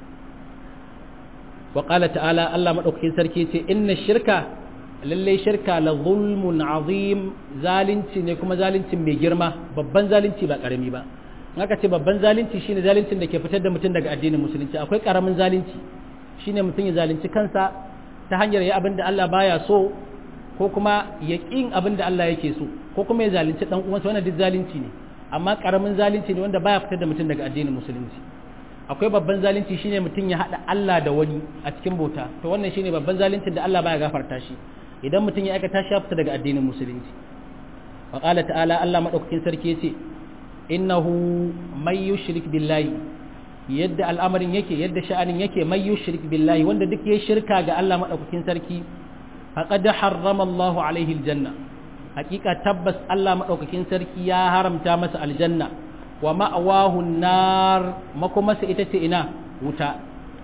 wa qala ta'ala Allah madaukakin sarki ce inna shirka lalle shirka la zulmun azim zalunci ne kuma zaluncin mai girma babban zalunci ba karami ba haka ce babban zalunci shine zaluncin da ke fitar da mutum daga addinin musulunci akwai karamin zalunci shine mutum ya zalunci kansa ta hanyar ya abin da Allah baya so ko kuma ya ƙin abin da Allah yake so ko kuma ya zalunci dan uwansa wannan duk zalunci ne amma karamin zalunci ne wanda baya fitar da mutum daga addinin musulunci akwai babban zalunci shine mutum ya hada Allah da wani a cikin bauta to wannan shine babban zaluncin da Allah baya gafarta shi idan mutum ya aikata shi fita daga addinin musulunci wa qala ta'ala Allah madaukakin sarki yace innahu may yushrik billahi yadda al'amarin yake yadda sha'anin yake may yushrik billahi wanda duk ya shirka ga Allah madaukakin sarki faqad harrama Allahu alaihi aljanna hakika tabbas Allah madaukakin sarki ya haramta masa aljanna wa ma'awahu nar makomasa ita ce ina wuta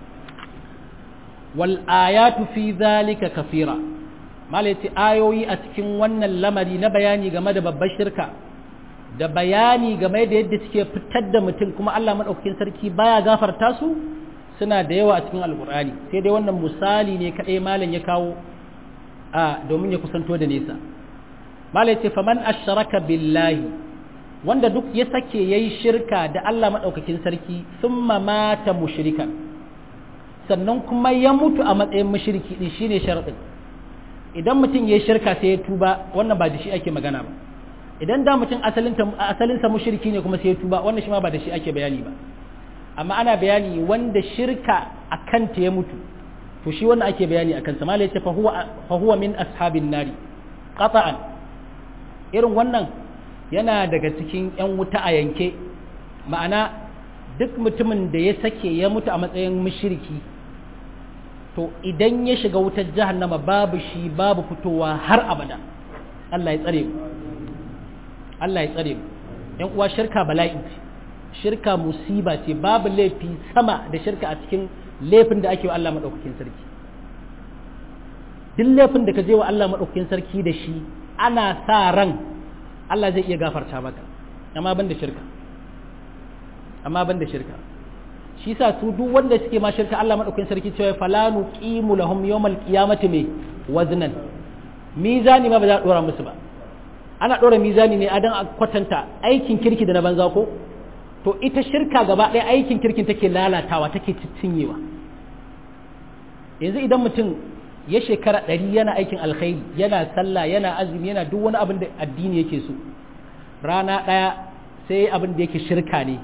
wal ayatu fi dhalika kafira malaiti ayoyi a cikin wannan lamari na bayani game da babbar shirka da bayani game da yadda suke fitar da mutum kuma Allah madaukakin sarki baya gafarta su suna da yawa a cikin alkur'ani sai dai wannan misali ne kadai malam ya kawo a domin ya kusanto da nesa malai ce faman asharaka billahi wanda duk ya sake yayi shirka da Allah madaukakin sarki thumma mata mushrikan sannan kuma ya mutu a matsayin mushriki din shine sharadin idan mutum yayi shirka sai ya tuba wannan ba da shi ake magana ba idan da mutum asalin asalin sa mushriki ne kuma sai ya tuba wannan shi ma ba da shi ake bayani ba amma ana bayani wanda shirka akan ta ya mutu to shi wannan ake bayani akan sa malai ce fa huwa fa huwa min ashabin nari qata'an irin wannan yana daga cikin yan wuta a yanke ma'ana duk mutumin da ya sake ya mutu a matsayin mushriki to idan ya shiga wutar jahannama babu shi babu fitowa har abada Allah ya tsare mu Allah ya tsare mu yan uwa shirka bala'i shirka musiba ce babu laifi sama da shirka a cikin laifin da ake wa Allah maɗaukakin sarki duk laifin da ka je wa Allah maɗaukakin sarki da shi ana sa ran Allah zai iya gafarta maka amma ban da shirka amma ban da shirka shi sa su duk wanda suke ma shirka Allah maɗaukakin sarki cewa falanu qimu lahum yawmal qiyamati me waznan mizani ma ba za a dora musu ba ana dora mizani ne a dan a kwatanta aikin kirki da na banza ko to ita shirka gaba ɗaya aikin kirkin take lalatawa take cinyewa yanzu idan mutum ya shekara ɗari yana aikin alkhairi yana sallah yana azumi yana duk wani abin da addini yake so rana ɗaya sai abin da yake shirka ne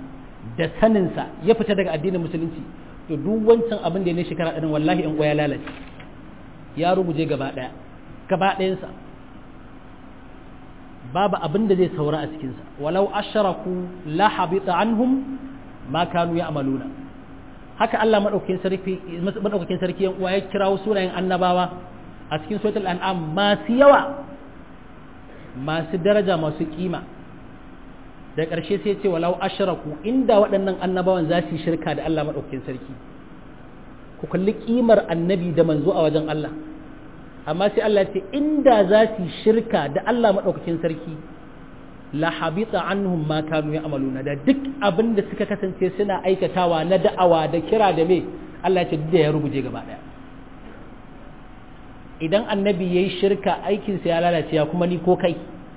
da saninsa ya fita daga addinin musulunci to duk wancan abin da ya ne shekara ɗarin wallahi in ya lalace ya rubuje gaba ɗaya gaba ɗayansa babu abin da zai saura a cikinsa walau asharaku la habita anhum ma kanu ya amaluna haka Allah madaukakin sarki madaukakin sarki yan uwa ya kirawo sunayen annabawa a cikin suratul an'am masu yawa masu daraja masu kima da ƙarshe sai ce walau ashraku inda waɗannan annabawan za su yi shirka da Allah madaukakin sarki ku kalli kimar annabi da manzo a wajen Allah amma sai Allah ya ce inda za su yi shirka da Allah madaukakin sarki la habita anhum ma kanu ya'maluna da duk abin da suka kasance suna aikatawa na da'awa da kira da me Allah ya ce duk da ya rubuje gaba daya idan annabi yayi shirka aikin sa ya lalace ya kuma ni ko kai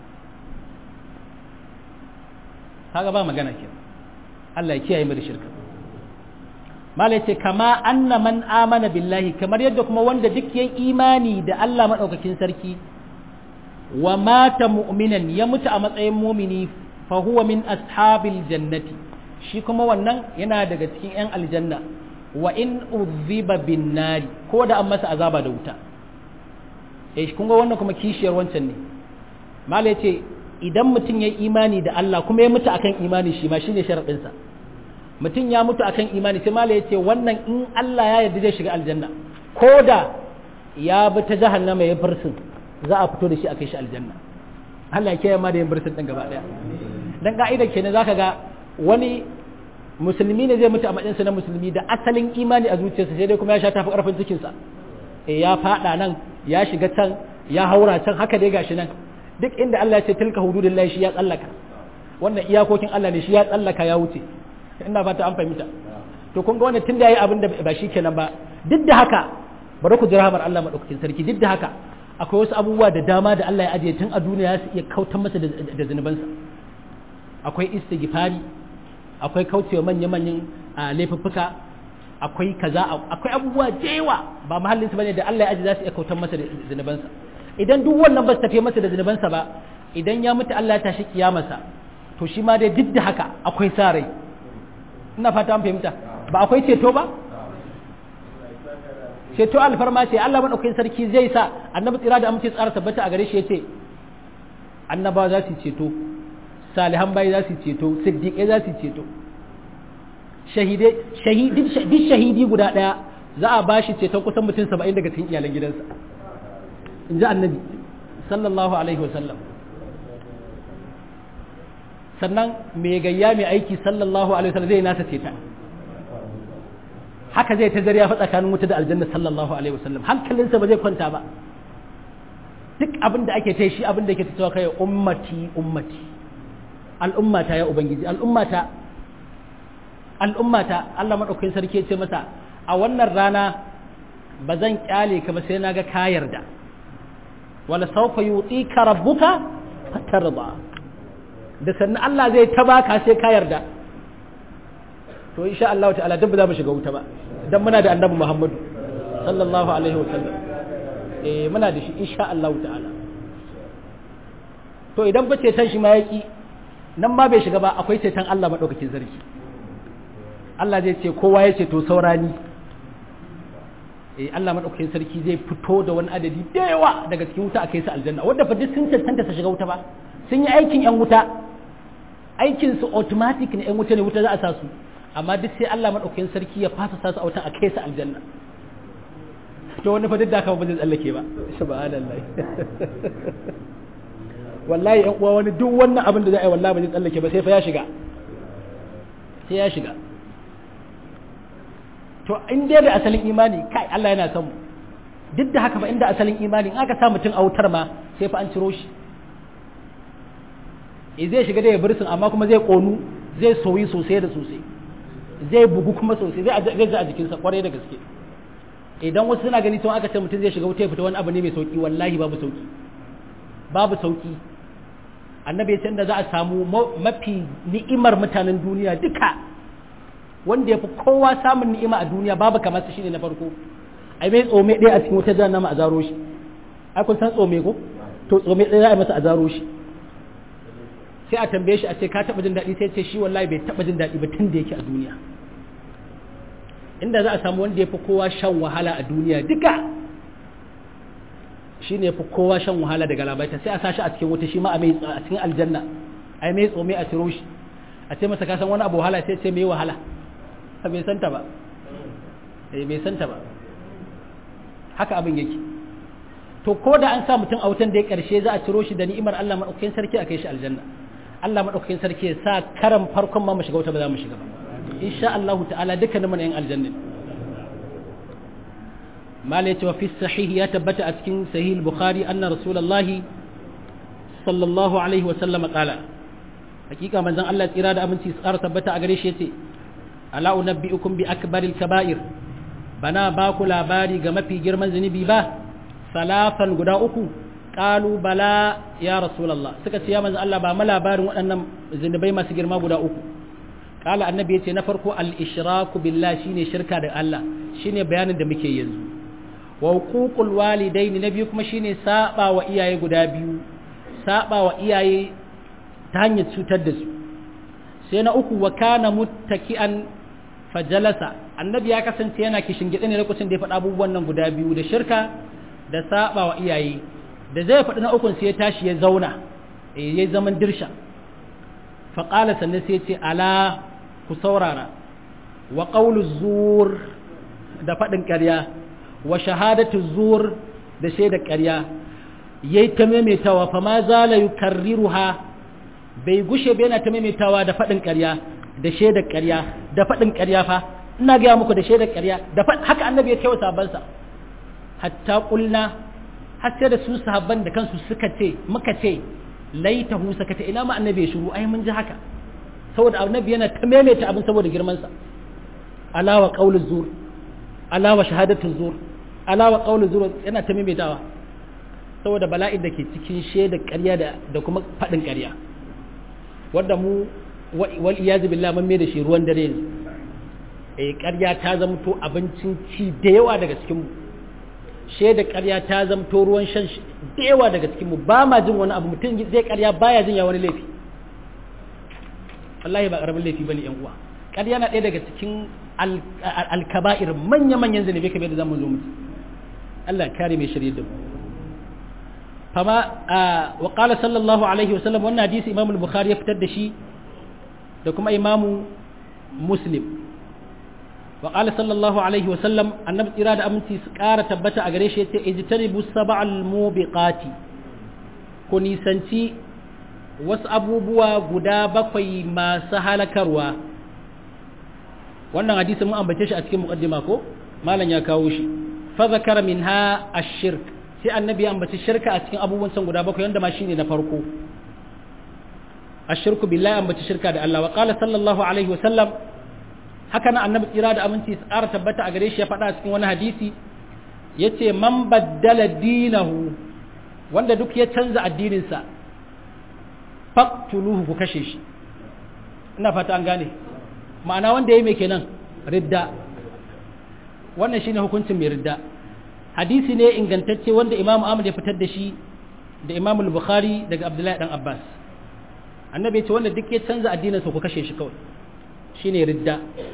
kaga ba magana ke Allah ya kiyaye mu da shirka mala yace kama anna man amana billahi kamar yadda kuma wanda duk yayi imani da Allah madaukakin sarki wa mata mu'minan ya mutu a matsayin mumini fa huwa min ashabil jannati shi kuma wannan yana daga cikin yan aljanna wa in udhiba bin nari ko da an masa azaba da wuta eh kun ga wannan kuma kishiyar wancan ne mala yace idan mutum ya imani da Allah kuma ya mutu akan imani shi ma shine sharadin sa mutum ya mutu akan imani sai mala yace wannan in Allah ya yarda zai shiga aljanna ko da ya bi ta jahannama ya fursun za a fito da shi a kai shi aljanna Allah ya kiyaye ma da yin birtin din gaba daya dan ka'ida kenan zaka ga wani musulmi ne zai mutu a matsayin sa na musulmi da asalin imani a zuciyarsa sai dai kuma ya sha tafi karfin cikin sa eh ya fada nan ya shiga can ya haura can haka dai gashi nan duk inda Allah ya ce tilka hududillahi shi ya tsallaka wannan iyakokin Allah ne shi ya tsallaka ya wuce ina fata an fahimta to kun ga wannan tunda yayi abin da ba shi kenan ba duk da haka bari ku jira hamar Allah madaukakin sarki duk da haka akwai wasu abubuwa da dama da Allah ya ajiye tun a duniya su iya kautar masa da zunubansa akwai istighfari akwai kaucewa manya-manyan laifuffuka akwai kaza akwai abubuwa da yawa ba mahallinsu bane da Allah ya ajiye za su iya kautar masa da zunubansa idan duk wannan ba su tafi masa da zunubansa ba idan ya mutu Allah ya tashi kiyamarsa to shi ma dai duk da haka akwai sa rai ina fata an fahimta ba akwai ceto ba ceto alfarma ce Allah maɗaukakin sarki zai sa annabi tsira da amince tsara tabbata a gare shi yace annabawa za su ceto salihan bayi za su ceto siddiƙai za su ceto shahidi shahidi guda ɗaya za a ba shi ceton kusan mutum saba'in daga cikin iyalan gidansa in ji annabi sallallahu alaihi wasallam sannan mai gayya mai aiki sallallahu alaihi wasallam zai nasa ceta haka zai ta zariya fa tsakanin wuta da aljanna sallallahu alaihi wasallam hankalinsa ba zai kwanta ba duk abin da ake ta shi abin da yake ta kai ummati ummati al'ummata ya ubangiji al'ummata al'ummata Allah madaukakin sarki ya ce masa a wannan rana ba zan kyale ka ba sai na ga ka yarda wala sawfa yutika rabbuka fatarda da sannan Allah zai ta baka sai ka yarda to insha Allah ta'ala duk ba za mu shiga wuta ba dan muna da annabi Muhammadu sallallahu alaihi wa sallam eh muna da shi insha Allah ta'ala to idan ba ceton shi ma yaki nan ma bai shiga ba akwai ceton Allah madaukakin sarki Allah zai ce kowa ya ce to saurani eh Allah madaukakin sarki zai fito da wani adadi da yawa daga cikin wuta a kai su aljanna wanda fa duk sun cancanta su shiga wuta ba sun yi aikin yan wuta aikin su automatic ne yan wuta ne wuta za a sa su amma duk sai Allah madaukakin sarki ya fasa sa su a wutan a kai su aljanna to wani fa duk da haka ba zai tsallake ba subhanallahi wallahi yan uwa wani duk wannan abin da za a yi wallahi ba zai tsallake ba sai fa ya shiga sai ya shiga to in dai da asalin imani kai Allah yana son mu duk da haka ba inda asalin imani in aka sa mutum a wutar ma sai fa an ciro shi e zai shiga da ya birsin amma kuma zai konu zai soyi sosai da sosai zai bugu kuma sosai zai zai ji a jikinsa kwarai da gaske idan wasu suna gani tun aka ce mutum zai shiga wuta ya fita wani abu ne mai sauki wallahi babu sauki babu sauki annabi ya da za a samu mafi ni'imar mutanen duniya duka wanda ya fi kowa samun ni'ima a duniya babu kamar su shine na farko ai mai tsome ɗaya a cikin wutar jahannama a zaro shi ai kun san tsome ko to tsome ɗaya za a yi masa a zaro shi sai a tambaye shi a ce ka taba jin daɗi sai ce shi wallahi bai taba jin daɗi ba tun da yake a duniya inda za a samu wanda ya fi kowa shan wahala a duniya duka shi ne fi kowa shan wahala daga labaita sai a sa shi a cikin wuta shi ma a cikin aljanna a yi mai tsome a ciro shi a ce masa kasan wani abu wahala sai ce mai wahala a bai santa ba eh bai santa ba haka abin yake to ko da an sa mutum a wutan da ya karshe za a ciro shi da ni'imar Allah madaukakin sarki a kai shi aljanna Allah madaukakin sarki ya sa karan farkon ma mu shiga wuta ba za mu shiga ba insha Allah ta'ala dukkanin mu yan aljanna malai cewa fi sahih ya tabbata a cikin sahih bukhari anna rasulullahi sallallahu alaihi wa sallam qala hakika manzon Allah tsira da aminci tsara tabbata a gare shi yace ala unabbiukum bi akbaril kaba'ir bana ba ku labari ga mafi girman zunubi ba salafan guda uku qalu bala ya rasulullah suka ce ya manzon Allah ba mu labarin waɗannan zunubai masu girma guda uku qala annabi yace na farko al ishraku billahi shine shirka da Allah shine bayanin da muke yanzu wa huququl walidaini na biyu kuma shine saba wa iyaye guda biyu saba wa iyaye ta hanyar cutar da su sai na uku wa kana muttaki'an fajalasa annabi ya kasance yana kishin gida ne lokacin da ya faɗa abubuwan nan guda biyu da shirka da saba wa iyaye da zai faɗi na ukun sai ya tashi ya zauna ya zaman dirsha faƙala sannan sai ce ala ku saurara wa ƙaulu zur da faɗin ƙarya wa shahadatu zur da shaidar ƙarya yayi ta maimaitawa fa ma zala yukarriruha bai gushe bai yana ta maimaitawa da faɗin ƙarya da shaidar ƙarya da faɗin ƙarya fa ina gaya muku da shaidar ƙarya da haka annabi ya kai wa sahabbansa hatta ƙulna har sai da su sahabban da kansu suka ce muka ce laitahu sakata ina ma annabi ya shiru ai mun ji haka saboda annabi yana ta maimaita abin saboda girman sa alawa qauluz zur alawa shahadatul zur alawa qauluz zur yana ta maimaitawa saboda bala'in da ke cikin shaidar ƙarya da da kuma faɗin ƙarya wanda mu wal iyazu billah mun mai da shi ruwan dare ne eh ƙarya ta zamto abincin ci da yawa daga cikin mu shaidar ƙarya ta zamto ruwan shan da yawa daga cikin mu ba ma jin wani abu mutum zai ƙarya baya jin ya wani laifi wallahi ba ƙaramin laifi bane yan uwa ƙarya na ɗaya daga cikin alkaba'ir manya-manyan zanabe kamar da zamu zo mutu Allah kare mai shirye da mu fama wa qala sallallahu alaihi wa sallam wannan hadisi Imam al-Bukhari ya fitar da shi da kuma Imam Muslim wa qala sallallahu alaihi wa sallam annabi tsira da aminci su ƙara tabbata a gare shi yace ijtanibu sab'al mubiqati ku nisanci wasu abubuwa guda bakwai masu halakarwa wannan hadisi mun ambace shi a cikin muqaddima ko malam ya kawo shi fa zakara minha ash-shirk sai annabi ya ambaci shirka a cikin abubuwan san guda bakwai wanda ma shine na farko ashirku billahi ambaci shirka da Allah wa qala sallallahu alaihi wa sallam haka nan annabi tsira da aminci tsara tabbata a gare shi ya faɗa a cikin wani hadisi yace man baddala dinahu wanda duk ya canza addininsa faqtuluhu ku kashe shi ina fata an gane ma'ana wanda yayi mai kenan ridda wannan shine hukuncin mai ridda hadisi ne ingantacce wanda Imam Ahmad ya fitar da shi da Imam Bukhari daga Abdullahi dan Abbas annabi ya ce wanda duk ya canza addinin sa ku kashe shi kawai shine ridda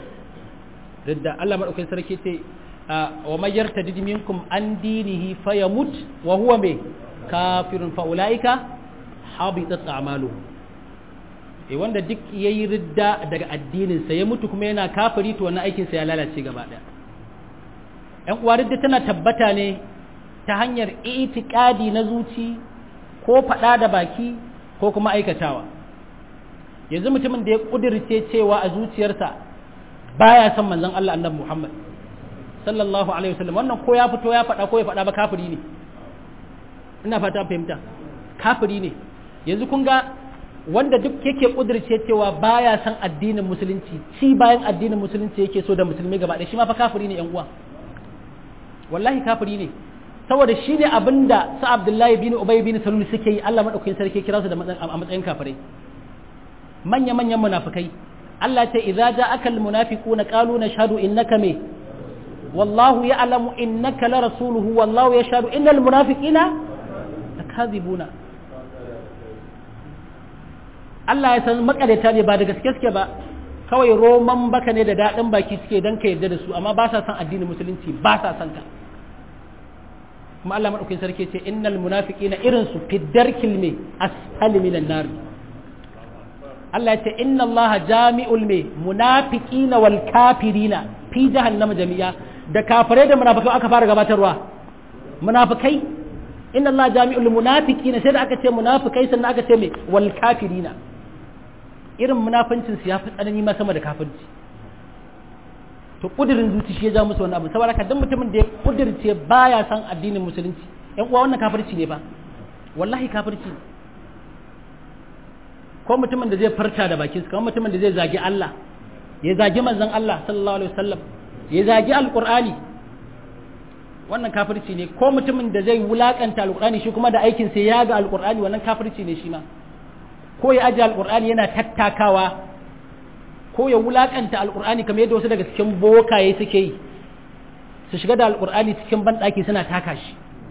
ridda Allah madaukakin sarki ce wa may yartadid minkum an dinihi fayamut wa huwa me kafirun fa ulaika habitat a'maluhum eh wanda duk yayi ridda daga addinin sa ya mutu kuma yana kafiri to wannan aikin sa ya lalace gaba daya ‘yan uwa da tana tabbata ne ta hanyar itikadi na zuci ko faɗa da baki ko kuma aikatawa yanzu mutumin da ya ƙudirce cewa a zuciyarsa baya son manzon Allah annabi Muhammad sallallahu alaihi wasallam wannan ko ya fito ya faɗa ko ya faɗa ba kafiri ne ina fata fahimta kafiri ne yanzu kun ga wanda duk yake ƙudirce cewa baya son addinin musulunci ci bayan addinin musulunci yake so da musulmi gaba ɗaya shi ma fa kafiri ne ‘yan uwa wallahi kafiri ne saboda shi ne abin da su abdullahi bin ubay bin salul suke yi Allah madaukakin sarki kira su da a matsayin kafirai manya manyan munafikai Allah ce idza ja'aka almunafiquna qalu nashhadu innaka me wallahu ya'lamu innaka la rasuluhu wallahu yashhadu innal munafiqina lakazibuna Allah ya san makareta ne ba da gaske suke ba kawai roman baka ne da daɗin baki suke don ka yarda da su amma ba sa son addinin musulunci ba sa son ka kuma Allah madaukakin sarki ce innal munafiqina irin su fi darkil me asfali minan nar Allah ya ce inna Allah jami'ul me munafiqina wal kafirina fi jahannama jami'a da kafirai da munafikai aka fara gabatarwa munafikai inna Allah jami'ul munafiqina sai da aka ce munafikai sannan aka ce me wal kafirina irin munafincin su yafi tsanani ma sama da kafirci to kudirin zuci shi ya ja musu wannan abu saboda haka duk mutumin da ya kudirce baya san addinin musulunci yan uwa wannan kafirci ne fa wallahi kafirci ne ko mutumin da zai farta da bakin sa kamar mutumin da zai zagi Allah ya zagi manzon Allah sallallahu alaihi wasallam ya zagi alqur'ani wannan kafirci ne ko mutumin da zai wulakanta alqur'ani shi kuma da aikin sa ya ga alqur'ani wannan kafirci ne shi ma ko ya aje alqur'ani yana tattakawa ko ya wulakanta alkur'ani kamar yadda wasu daga cikin bokaye suke yi su shiga da alkur'ani cikin banɗaki suna taka shi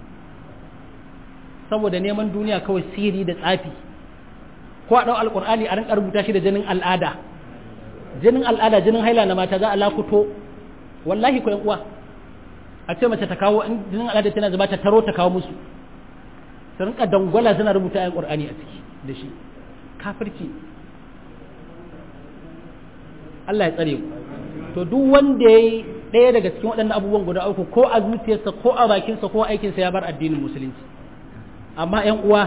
saboda neman duniya kawai sihiri da tsafi ko a ɗau alkur'ani a rinka rubuta shi da jinin al'ada jinin al'ada jinin haila na mata za a lakuto wallahi ko uwa a ce mace ta kawo in jinin al'ada tana zuba ta taro ta kawo musu su rinka dangwala suna rubuta ayan qur'ani a ciki da shi kafirci Allah ya tsare ku to duk wanda yayi ɗaya daga cikin waɗannan abubuwan guda uku ko a zuciyarsa ko a bakinsa ko a aikinsa ya bar addinin musulunci amma ƴan uwa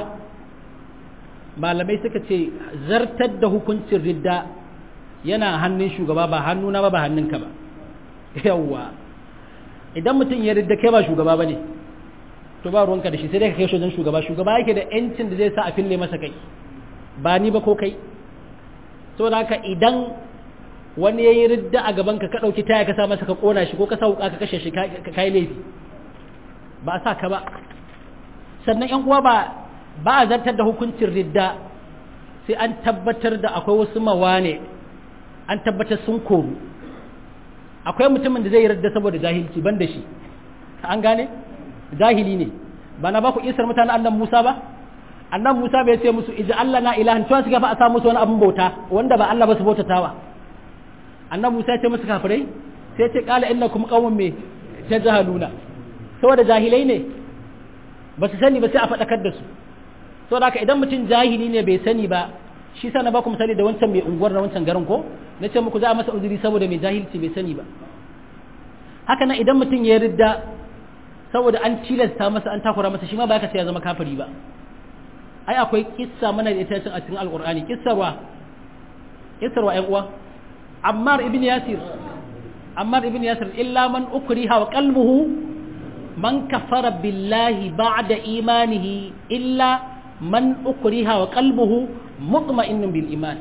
malamai suka ce zartar da hukuncin ridda yana hannun shugaba ba hannuna ba ba hannunka ba yawwa idan mutum ya ridda kai ba shugaba ba ne to ba ruwanka da shi sai dai ka kai shi wajen shugaba shugaba yake da yancin da zai sa a fille masa kai ba ni ba ko kai saboda haka idan wani ya yi ridda a gabanka ka ɗauki taya ka sa masa ka ƙona shi ko ka sa wuƙa ka kashe shi ka yi laifi ba a sa ka ba sannan yan uwa ba ba a zartar da hukuncin ridda sai an tabbatar da akwai wasu mawane an tabbatar sun koru akwai mutumin da zai yi ridda saboda jahilci ban da shi an gane jahili ne ba na ba ku isar mutane annan musa ba annan musa bai ce musu ija allah na ilahan tuwa su gafa a sa musu wani abin bauta wanda ba allah ba su bautatawa annan musa ya ce musu kafirai sai ya ce kala innakum qaumun me tajhaluna saboda jahilai ne ba su sani ba sai a faɗakar da su saboda haka idan mutum jahili ne bai sani ba shi sa na baku misali da wancan mai unguwar na wancan garin ko na ce muku za a masa uzuri saboda mai jahilci bai sani ba haka nan idan mutum ya ridda saboda an tilasta masa an takura masa shi ma ba ka sai ya zama kafiri ba ai akwai kissa mana da ita a cikin alqur'ani kissarwa kissarwa ƴan uwa ammar ibn yasir ammar ibn yasir illa man ukriha wa qalbuhu man kafara billahi ba'da imanihi illa man ukriha wa qalbuhu mutma'innun bil iman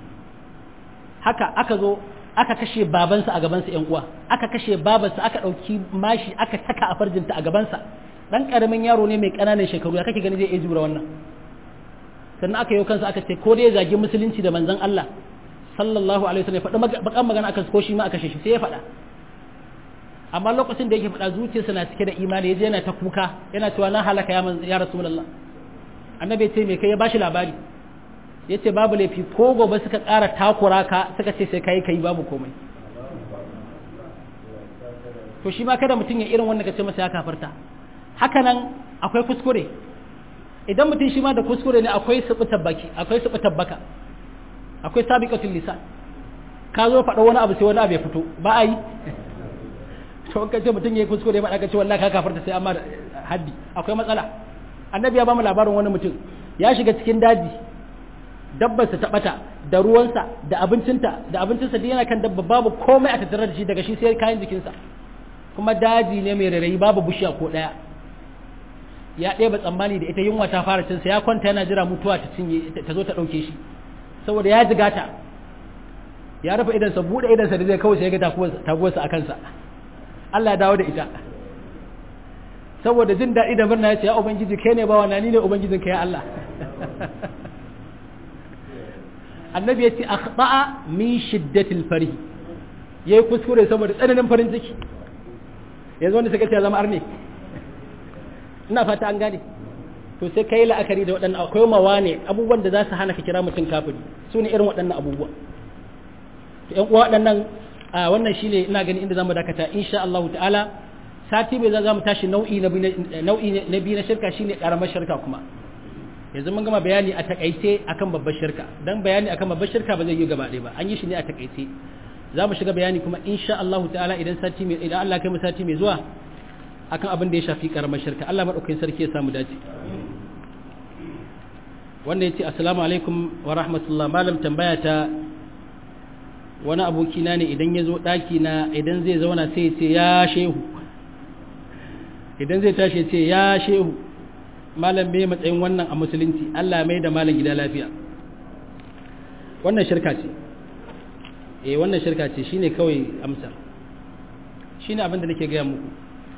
haka aka zo aka kashe babansa a gabansa ƴan uwa aka kashe babansa aka ɗauki mashi aka saka a farjinta a gabansa dan karamin yaro ne mai ƙananan shekaru ya kake gani zai iya jura wannan sannan aka yi kansa aka ce ko dai zagi musulunci da manzon Allah sallallahu alaihi wasallam ya faɗi bakan magana akan ko shi ma aka kashe shi sai ya faɗa amma lokacin da yake faɗa zuciyarsa na cike da imani yaje yana ta kuka yana cewa na halaka ya ya rasulullah annabi ya ce me kai ya bashi labari ya ce babu laifi ko gobe suka ƙara takura ka suka ce sai kai kai babu komai to shi ma kada mutum ya irin wanda ka ce masa ya kafarta haka nan akwai kuskure idan mutum shi ma da kuskure ne akwai subutar baki akwai subutar baka akwai sabiqatul lisan ka zo faɗa wani abu sai wani abu ya fito ba a yi to ka ce mutum ya yi kuskure ba ka ce wallahi ka kafarta sai amma haddi akwai matsala annabi ya ba mu labarin wani mutum ya shiga cikin daji dabbarsa ta bata da ruwansa da abincinta da abincinsa da yana kan dabba babu komai a tattare da shi daga shi sai kayan jikinsa kuma daji ne mai rarayi babu bishiya ko ɗaya ya ɗeba tsammani da ita yunwa ta fara cinsa ya kwanta yana jira mutuwa ta cinye ta zo ta ɗauke shi saboda ya jiga ta ya rufe idansa buɗe idansa da zai kawai sai ya ga taguwarsa a kansa Allah ya dawo da ita saboda jin daɗi da murna ya ce ya ubangiji kai ne bawa na ni ne ubangijin ka ya Allah annabi ya ce akhta'a min shiddatil farih yayi kuskure saboda tsananin farin ciki yanzu wanda suka ce zama arne ina fata an gane to sai ka yi la'akari da waɗannan akwai mawane abubuwan da za su hana ka kira mutum kafiri su ne irin waɗannan abubuwa to ƴan uwa waɗannan a wannan shine ina gani inda zamu dakata insha Allah ta'ala sati mai za mu tashi nau'i na nau'i na biyu na shirka shine karamar shirka kuma yanzu mun gama bayani a takaice akan babbar shirka dan bayani akan babbar shirka ba zai yi gaba ɗaya ba an yi shi ne a takaice za mu shiga bayani kuma insha Allah ta'ala idan sati mai idan Allah kai mu sati mai zuwa akan abin da ya shafi karamar shirka Allah madaukakin sarki ya samu dace wanda yace assalamu alaikum wa rahmatullah malam tambaya ta wani aboki na ne idan ya zo daki na idan zai zauna sai ya ce ya shehu idan zai tashi ya ce ya shehu malam me matsayin wannan a musulunci Allah mai da malam gida lafiya wannan shirka ce eh wannan shirka ce shine kawai amsa shine abin da nake gaya muku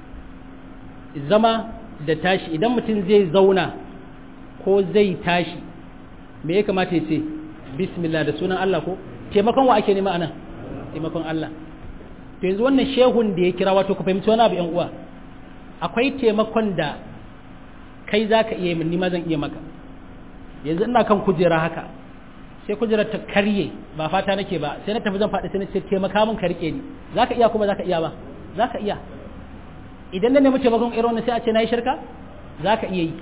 zama da tashi idan mutum zai zauna ko zai tashi me ya kamata ya ce bismillah da sunan Allah ko taimakon wa ake nema anan taimakon Allah to yanzu wannan shehun da ya kira wato ku fahimci wani abu yan uwa akwai taimakon da kai za ka iya min ni ma zan iya maka yanzu ina kan kujera haka sai kujerar ta karye ba fata nake ba sai na tafi zan faɗi sai na ce taimaka min ka rike ni za ka iya kuma za ka iya ba za ka iya idan na nemi taimakon irin wannan sai a ce na yi shirka za ka iya yi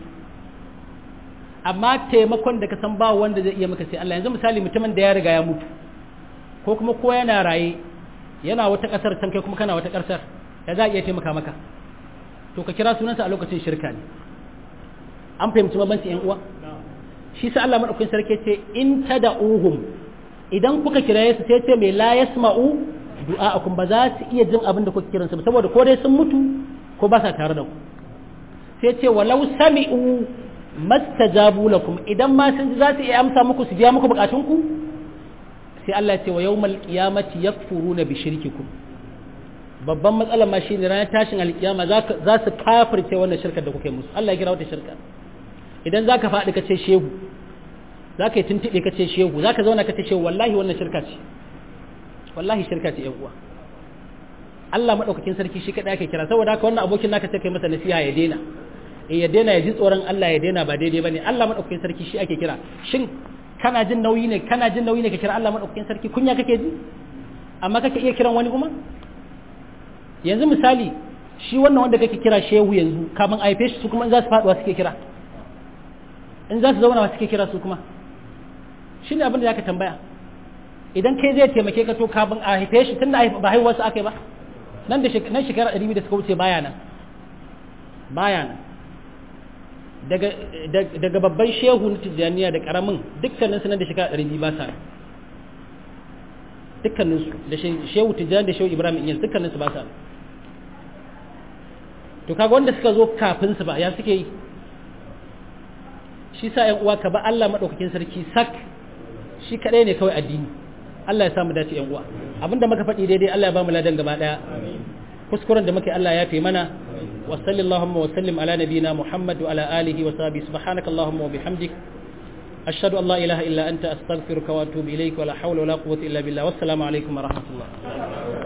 amma taimakon da ka san ba wanda zai iya maka sai Allah yanzu misali mutumin da ya riga ya mutu ko kuma ko yana raye yana wata ƙasar can kai kuma kana wata ƙasar ya za a iya taimaka maka to ka kira sunansa a lokacin shirka ne an fahimci mabanci yan uwa shi sa Allah madaukakin sarki ce in tad'uhum idan kuka kiraye su sai ce mai la yasma'u du'a'akum ba za su iya jin abin da kuka kiran su saboda ko dai sun mutu ko ba sa tare da ku sai ce walau sami'u mastajabu lakum idan ma sun ji za su iya amsa muku su biya muku bukatun ku sai Allah ya ce wa yawmal qiyamati yakfuruna bi shirkikum babban matsalar ma shine ranar tashin alkiyama za su kafirce wannan shirkar da kuke musu Allah ya kira wata shirka idan za ka faɗi ka ce shehu za ka yi tuntuɓe ka ce shehu za ka zauna ka ce shehu wallahi wannan shirka ce wallahi shirka ce yan uwa Allah maɗaukakin sarki shi kaɗai ake kira saboda haka wannan abokin naka sai kai masa nasiha ya daina eh ya daina ya ji tsoron Allah ya daina ba daidai bane Allah maɗaukakin sarki shi ake kira shin kana jin nauyi ne kana jin nauyi ne ka kira Allah maɗaukakin sarki kunya kake ji amma kake iya kiran wani kuma yanzu misali shi wannan wanda kake kira shehu yanzu kamun a haife shi su kuma in za su faɗuwa suke kira in za su zauna wa suke kira su kuma shi ne abin da ya ka tambaya idan kai zai taimake ka to kafin a haife shi tun da ba haihuwarsu aka yi ba nan da nan shekara ɗari da suka wuce baya nan baya nan daga babban shehu na tijjaniya da ƙaramin dukkanin su nan da shekara ɗari ba sa dukkanin su da shehu tijjani da shehu ibrahim inyas dukkanin su ba sa to kaga wanda suka zo kafin su ba ya suke yi shi sa ‘yan uwa ka ba Allah maɗaukakin sarki sak shi kaɗai ne kawai addini Allah ya samu dace ‘yan uwa abinda muka faɗi daidai Allah ya ba mu ladan gaba ɗaya kuskuren da muke Allah ya fi mana wa sallallahu wa sallim ala nabiyina Muhammad wa ala alihi wa sahbihi subhanaka allahumma wa bihamdik ashhadu an la ilaha illa anta astaghfiruka wa atubu ilayk wa la hawla wa la quwwata illa billah wassalamu alaikum wa rahmatullah